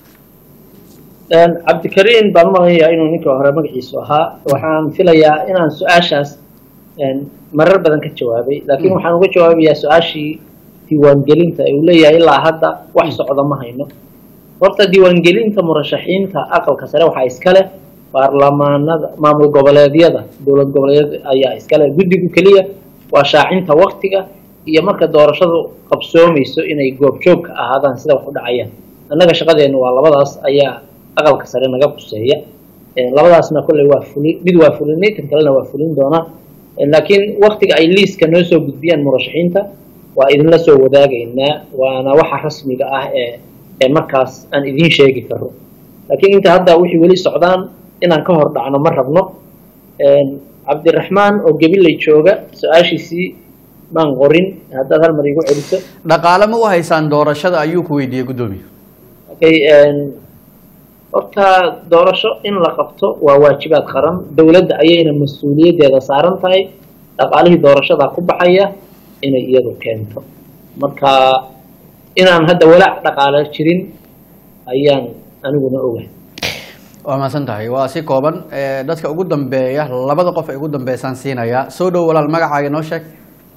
cabdikariin baan umaqlayaa inuu ninka hore magaciisu ahaa waxaan filayaa inaan su-aashaas marar badan ka jawaabay laakiin waxaan uga jawaabayaa su-aashii diiwaangelinta uu leeyahay ilaa hadda wax socda ma hayno horta diiwaangelinta murashaxiinta aqalka sare waxaa iskale baarlamaanada maamul goboleedyada dowlad goboleedyada ayaa iskale guddigu keliya waa shaacinta waktiga iyo marka doorashadu qabsoomayso inay goobjoog ka ahaadaan sida wax u dhacayaan annaga shaqadeennu waa labadaas ayaa aqalka sare naga quseeya labadaasna kolley waa fulin mid waa fulinay tan kalena waa fulin doonaa laakiin waktiga ay liiska noo soo gudbiyaan murashaxiinta waa idinla soo wadaagaynaa waana waxa rasmiga ah ee ee markaas aan idiin sheegi karo laakiin inta hadda wixii weli socdaan inaan ka hor dhacno ma rabno cabdiraxmaan oo gabiley jooga su-aashiisii maan qorin haddaad hal mar igu celiso dhaqaale ma u haysaan doorashada ayuu ku weydiiyey guddoomiye okay horta doorasho in la qabto waa waajibaad qaran dowladda ayayna mas-uuliyaddeeda saaran tahay dhaqaalihii doorashada ku baxaya inay iyadu keento marka inaan hadda walaac dhaqaale jirin ayaan aniguna ogahay waa mahadsan tahay waa si kooban Eh, dadka ugu dambeeya labada qof ee ugu dambeysaan siinayaa soo dhow walaal magacaaga noo sheeg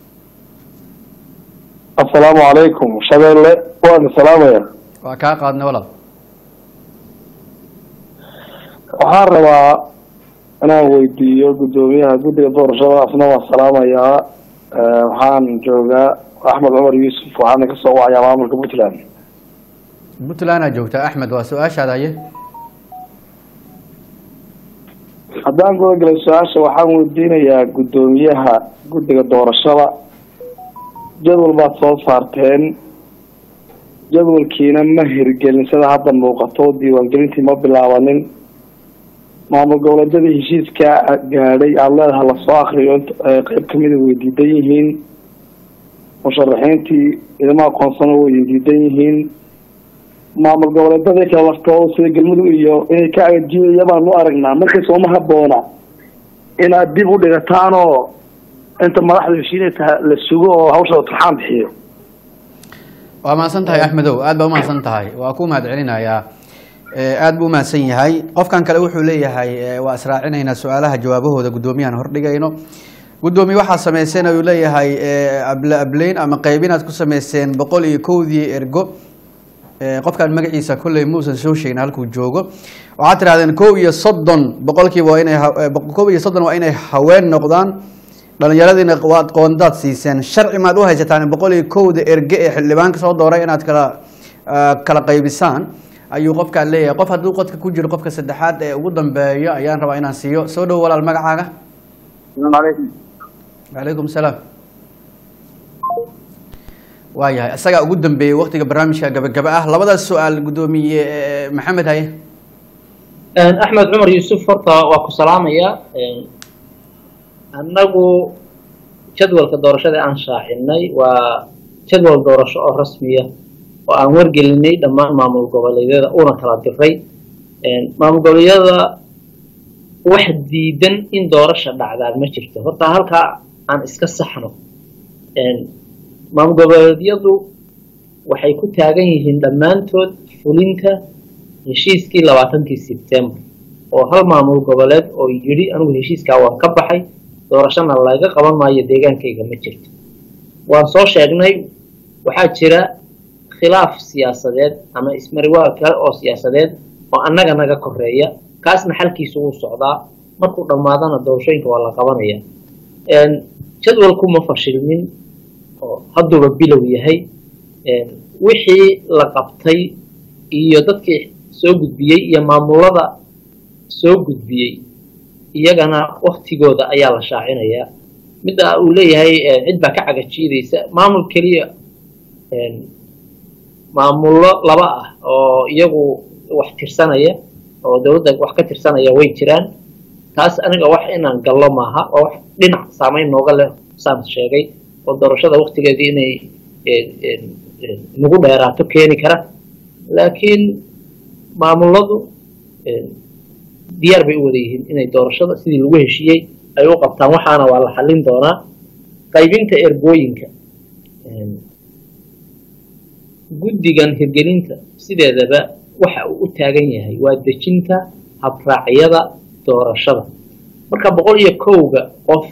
asalaamu calaykum shabeelle waan salaamaya waa kaa qaadnay walaal waxaan rabaa inaan weydiiyo guddoomiyaha guddiga doorashada asna waan salaamayaa Eh, waxaan joogaa axmed cumar yuusuf waxaana kasoo wacayaa maamulka puntland puntland aa joogtaa axmed waa su-aashaada haye haddaan guda galay su-aasha waxaan weydiinayaa guddoomiyaha guddiga doorashada jadwal baad soo saarteen jadwalkiina ma hirgelin sida hadda muuqato diiwaangelintii ma bilaabanin maamul goboleedyadii heshiiskaa gaadhay aada leedaha lasoo akriyo int- ee qeyb kamida way diidan yihiin musharaxiintii idama aqoonsano way diidan yihiin maamul goboleedyadii kale laftooda sida galmudug iyo inay ka agajiinaya baan u aragnaa markay sooma haboona inaad dib u dhigataan oo inta madaxda heshiinayta la sugo oo hawshada turxaan bixiyo waa mahadsan tahay axmedow aad baa umahadsan tahay waa ku mahad celinayaa Eh, aad buu umahadsan yahay qofkan kale wuxuu leeyahay eh, waa israacinaynaa su-aalaha jawaabahooda guddoomiyahan hordhigayno guddoomiye waxaa sameyseen ayuu leeyahay eh, able ableyn ama qaybinaad ku sameyseen boqol iyo kowdii ergo Eh, qofkaan magaciisa kolley muusan soo sheegin halkuu joogo waxaad tirahdeen kow iyo soddon boqolkiiba waa inay ha- eh, boqol- kow iyo soddon waa inay haween noqdaan dhallinyaradiina waad qoondaad siiseen sharci maad u haysataan boqol iyo kowda erge ee xildhibaanka soo dooray inaad kala ah, kala qaybisaan ayuu qofkaan leeyahay qof hadduu qodka ku jiro qofka saddexaad ee ugu dambeeyo ayaan rabaa inaan siiyo soo dhow walaal magacaaga السلام عليكم calaykum salaam waayahay isagaa ugu dambeeyey waktiga barnaamijka gabagaba ah labadaas su-aal guddoomiye eh, maxamed haye axmed cumar yuusuf horta waa ku salaamayaa annagu jadwalka doorashada aan shaacinay waa jadwal doorasho oo rasmiya oo aan wargelinay dhammaan maamul goboleedyada una kala diray maamul goboleedyada wax diidan in doorasha dhacdaan ma jirto horta halkaa aan iska saxno maamul goboleedyadu waxay ku taagan yihiin dhammaantood fulinta heshiiskii labaatankii sebtembar oo hal maamul goboleed oo yidhi anigu heshiiskaa waan ka baxay doorashana laga qaban maayo deegaankayga ma jirto waan soo sheegnay waxaa jira khilaaf siyaasadeed ama ismariwaal kale oo siyaasadeed oo annaga naga koreeya kaasna xalkiisu wuu socdaa markuu dhammaadana doorashooyinka waa la qabanaya jadwalku ma fashilmin oo hadduuba bilow yahay wixii la qabtay iyo dadkii soo gudbiyey iyo maamulada soo gudbiyey iyagana waktigooda ayaa la shaacinayaa midda uu leeyahay cid baa ka cagajiidaysa maamul keliya maamullo laba ah oo iyagu wax tirsanaya oo dowladda wax ka tirsanaya way jiraan taas aniga wax inaan gallo maaha oo wax dhinac saameyn nooga leh saan sheegay oo doorashada waktigeedii inay nagu dheeraato keeni kara laakiin maamuladu diyaar bay u wada yihiin inay doorashada sidii lagu heshiiyey ay u qabtaan waxaana waa la xallin doonaa qaybinta ergooyinka guddigan hirgelinta sideedaba waxa uu u taagan yahay waa dejinta habraacyada doorashada marka boqol iyo kowga qof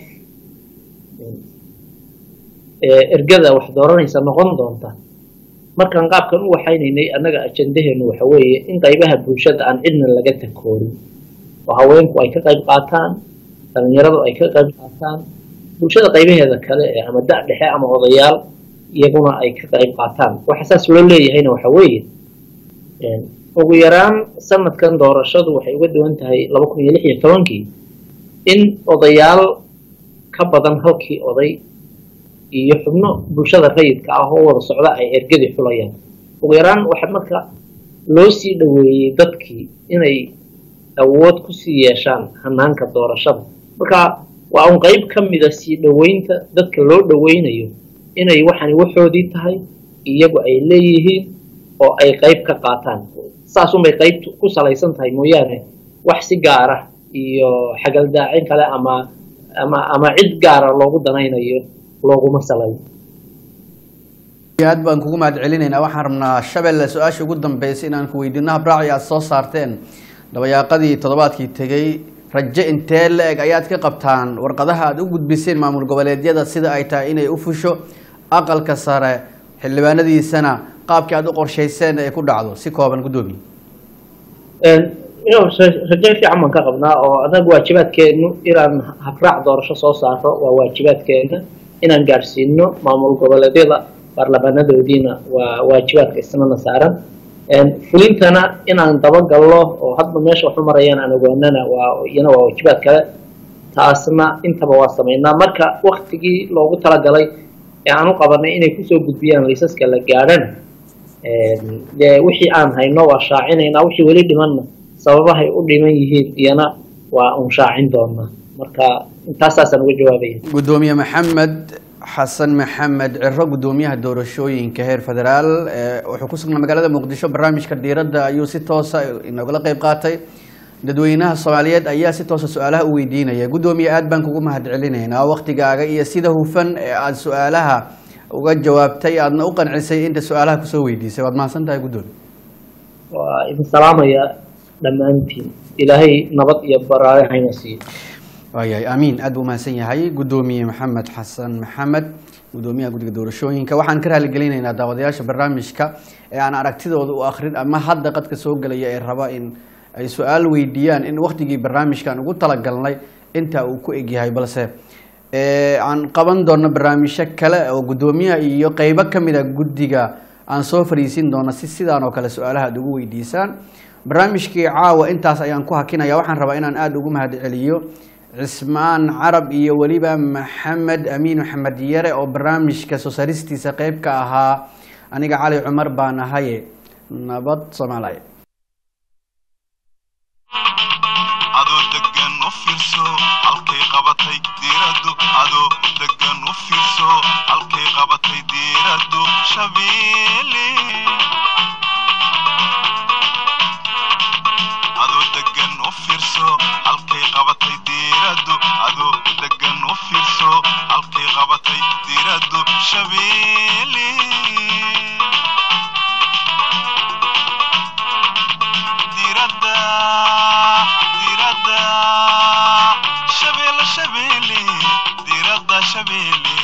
ergada wax dooranaysa noqon doonta markaan qaabkan u waxaynaynay annaga ajandaheenu waxa weeye in qaybaha bulshada aan cidna laga takoorin oo haweenku ay ka qayb qaataan dhalinyaradu ay ka qayb qaataan bulshada qaybaheeda kale ee ama da' dhexe ama odayaal iyaguna ay ka qayb qaataan waxa saas loo leeyahayna waxa weeye ugu yaraan sanadkan doorashadu waxay uga duwan tahay laba kun iyo lix iyo tobankii in odayaal ka badan halkii oday iyo xubno bulshada rayidka ah oo wada socda ay ergadii xulayaan ugu yaraan waxa marka loo sii dhoweeyey dadkii inay awood kusii yeeshaan hanaanka doorashada marka waa un qayb ka mida sii dhoweynta dadka loo dhoweynayo inay waxani waxoodii tahay iyagu ay leeyihiin oo ay qayb ka qaataan saasunbay qayb ku salaysan tahay mooyaane wax si gaara iyo xagaldaacin kale ama ama ama cid gaara loogu danaynayo looguma salayo aad baan kugu mahad celinaynaa waxaan rabnaa shabeelle su-aasha ugu dambeysay inaan ku weydiino habraaci aad soo saarteen dabayaaqadii toddobaadkii tegey rajo intee la-eg ayaad ka qabtaan warqadaha aad u gudbiseen maamul goboleedyada sida ay tahay inay u fusho aqalka sare xildhibaanadiisana qaabkii aad u qorshayseen ay ku dhacdo si kooban guddoomiye rajo fiican baan ka qabnaa oo anaga waajibaadkeenu inaan habraac doorasho soo saaro waa waajibaadkeena inaan gaadhsiino maamul goboleedyada baarlamaanadoodiina waa waajibaadka isnana saaran fulintana inaan dabagallo oo hadba meesha waxu marayaan aan ogaanana waa iyana waa waajibaad kale taasna intaba waa samaynaa marka waktigii loogu talagalay ee aan u qabanay inay kusoo gudbiyaan liisaska la gaadhana dee wixii aan hayno waa shaacinaynaa wixii weli dhimanna sababahay u dhiman yihiin iyana waa un shaacin doonaa marka intaasaasaan uga jawaabaya guddoomiye maxamed xasan maxamed ciro guddoomiyaha doorashooyinka heer federaal wuxuu ku sugnaa magaalada muqdisho barnaamijka diiradda ayuu si toosa inagula qeyb qaatay dadweynaha soomaaliyeed ayaa si toosa su-aalaha u weydiinaya guddoomiye aad baan kugu mahad celinaynaa waktigaaga iyo sida hufan ee aada su-aalaha uga jawaabtay aadna u qancisay inta su-aalaha kusoo weydiisay waad mahadsan tahay guddoomiye waa idin salaamaya dhammaantiin ilaahay nabad iyo baraare hayna siiyo waayahay amiin aad buu mahadsan yahay guddoomiye maxamed xasan maxamed guddoomiyaha guddiga doorashooyinka waxaan ka raaligelinaynaa daawadayaasha barnaamijka ee aan aragtidooda u akrin ama hadda qadka soo gelaya ee raba in ay su-aal weydiiyaan in waktigii barnaamijkan ugu talagalnay inta uu ku egyahay balse aan qaban doono barnaamijyo kale oo guddoomiyaha iyo qeybo kamid a guddiga aan soo fariisin doono si sidaan oo kale su-aalaha aad ugu weydiisaan barnaamijkii caawa intaas ayaan ku hakinaya waxaan rabaa inaan aada ugu mahad celiyo cismaan carab iyo weliba maxamed amiin maxamed yare oo barnaamijka soo saaristiisa qeyb ka ahaa aniga cali cumar baan ahaye nabad soomaaliya adoo degan u fiirso halkay qabatay diiraddu adoo degan u fiirso halkay qabatay diiraddu shabeelle adoo degan u fiirso halkay qabatay diiraddu adoo degan u fiirso halkay qabatay diiraddu shabeelle diiradda diiradda shabeelle shabeelle diiradda shabeelle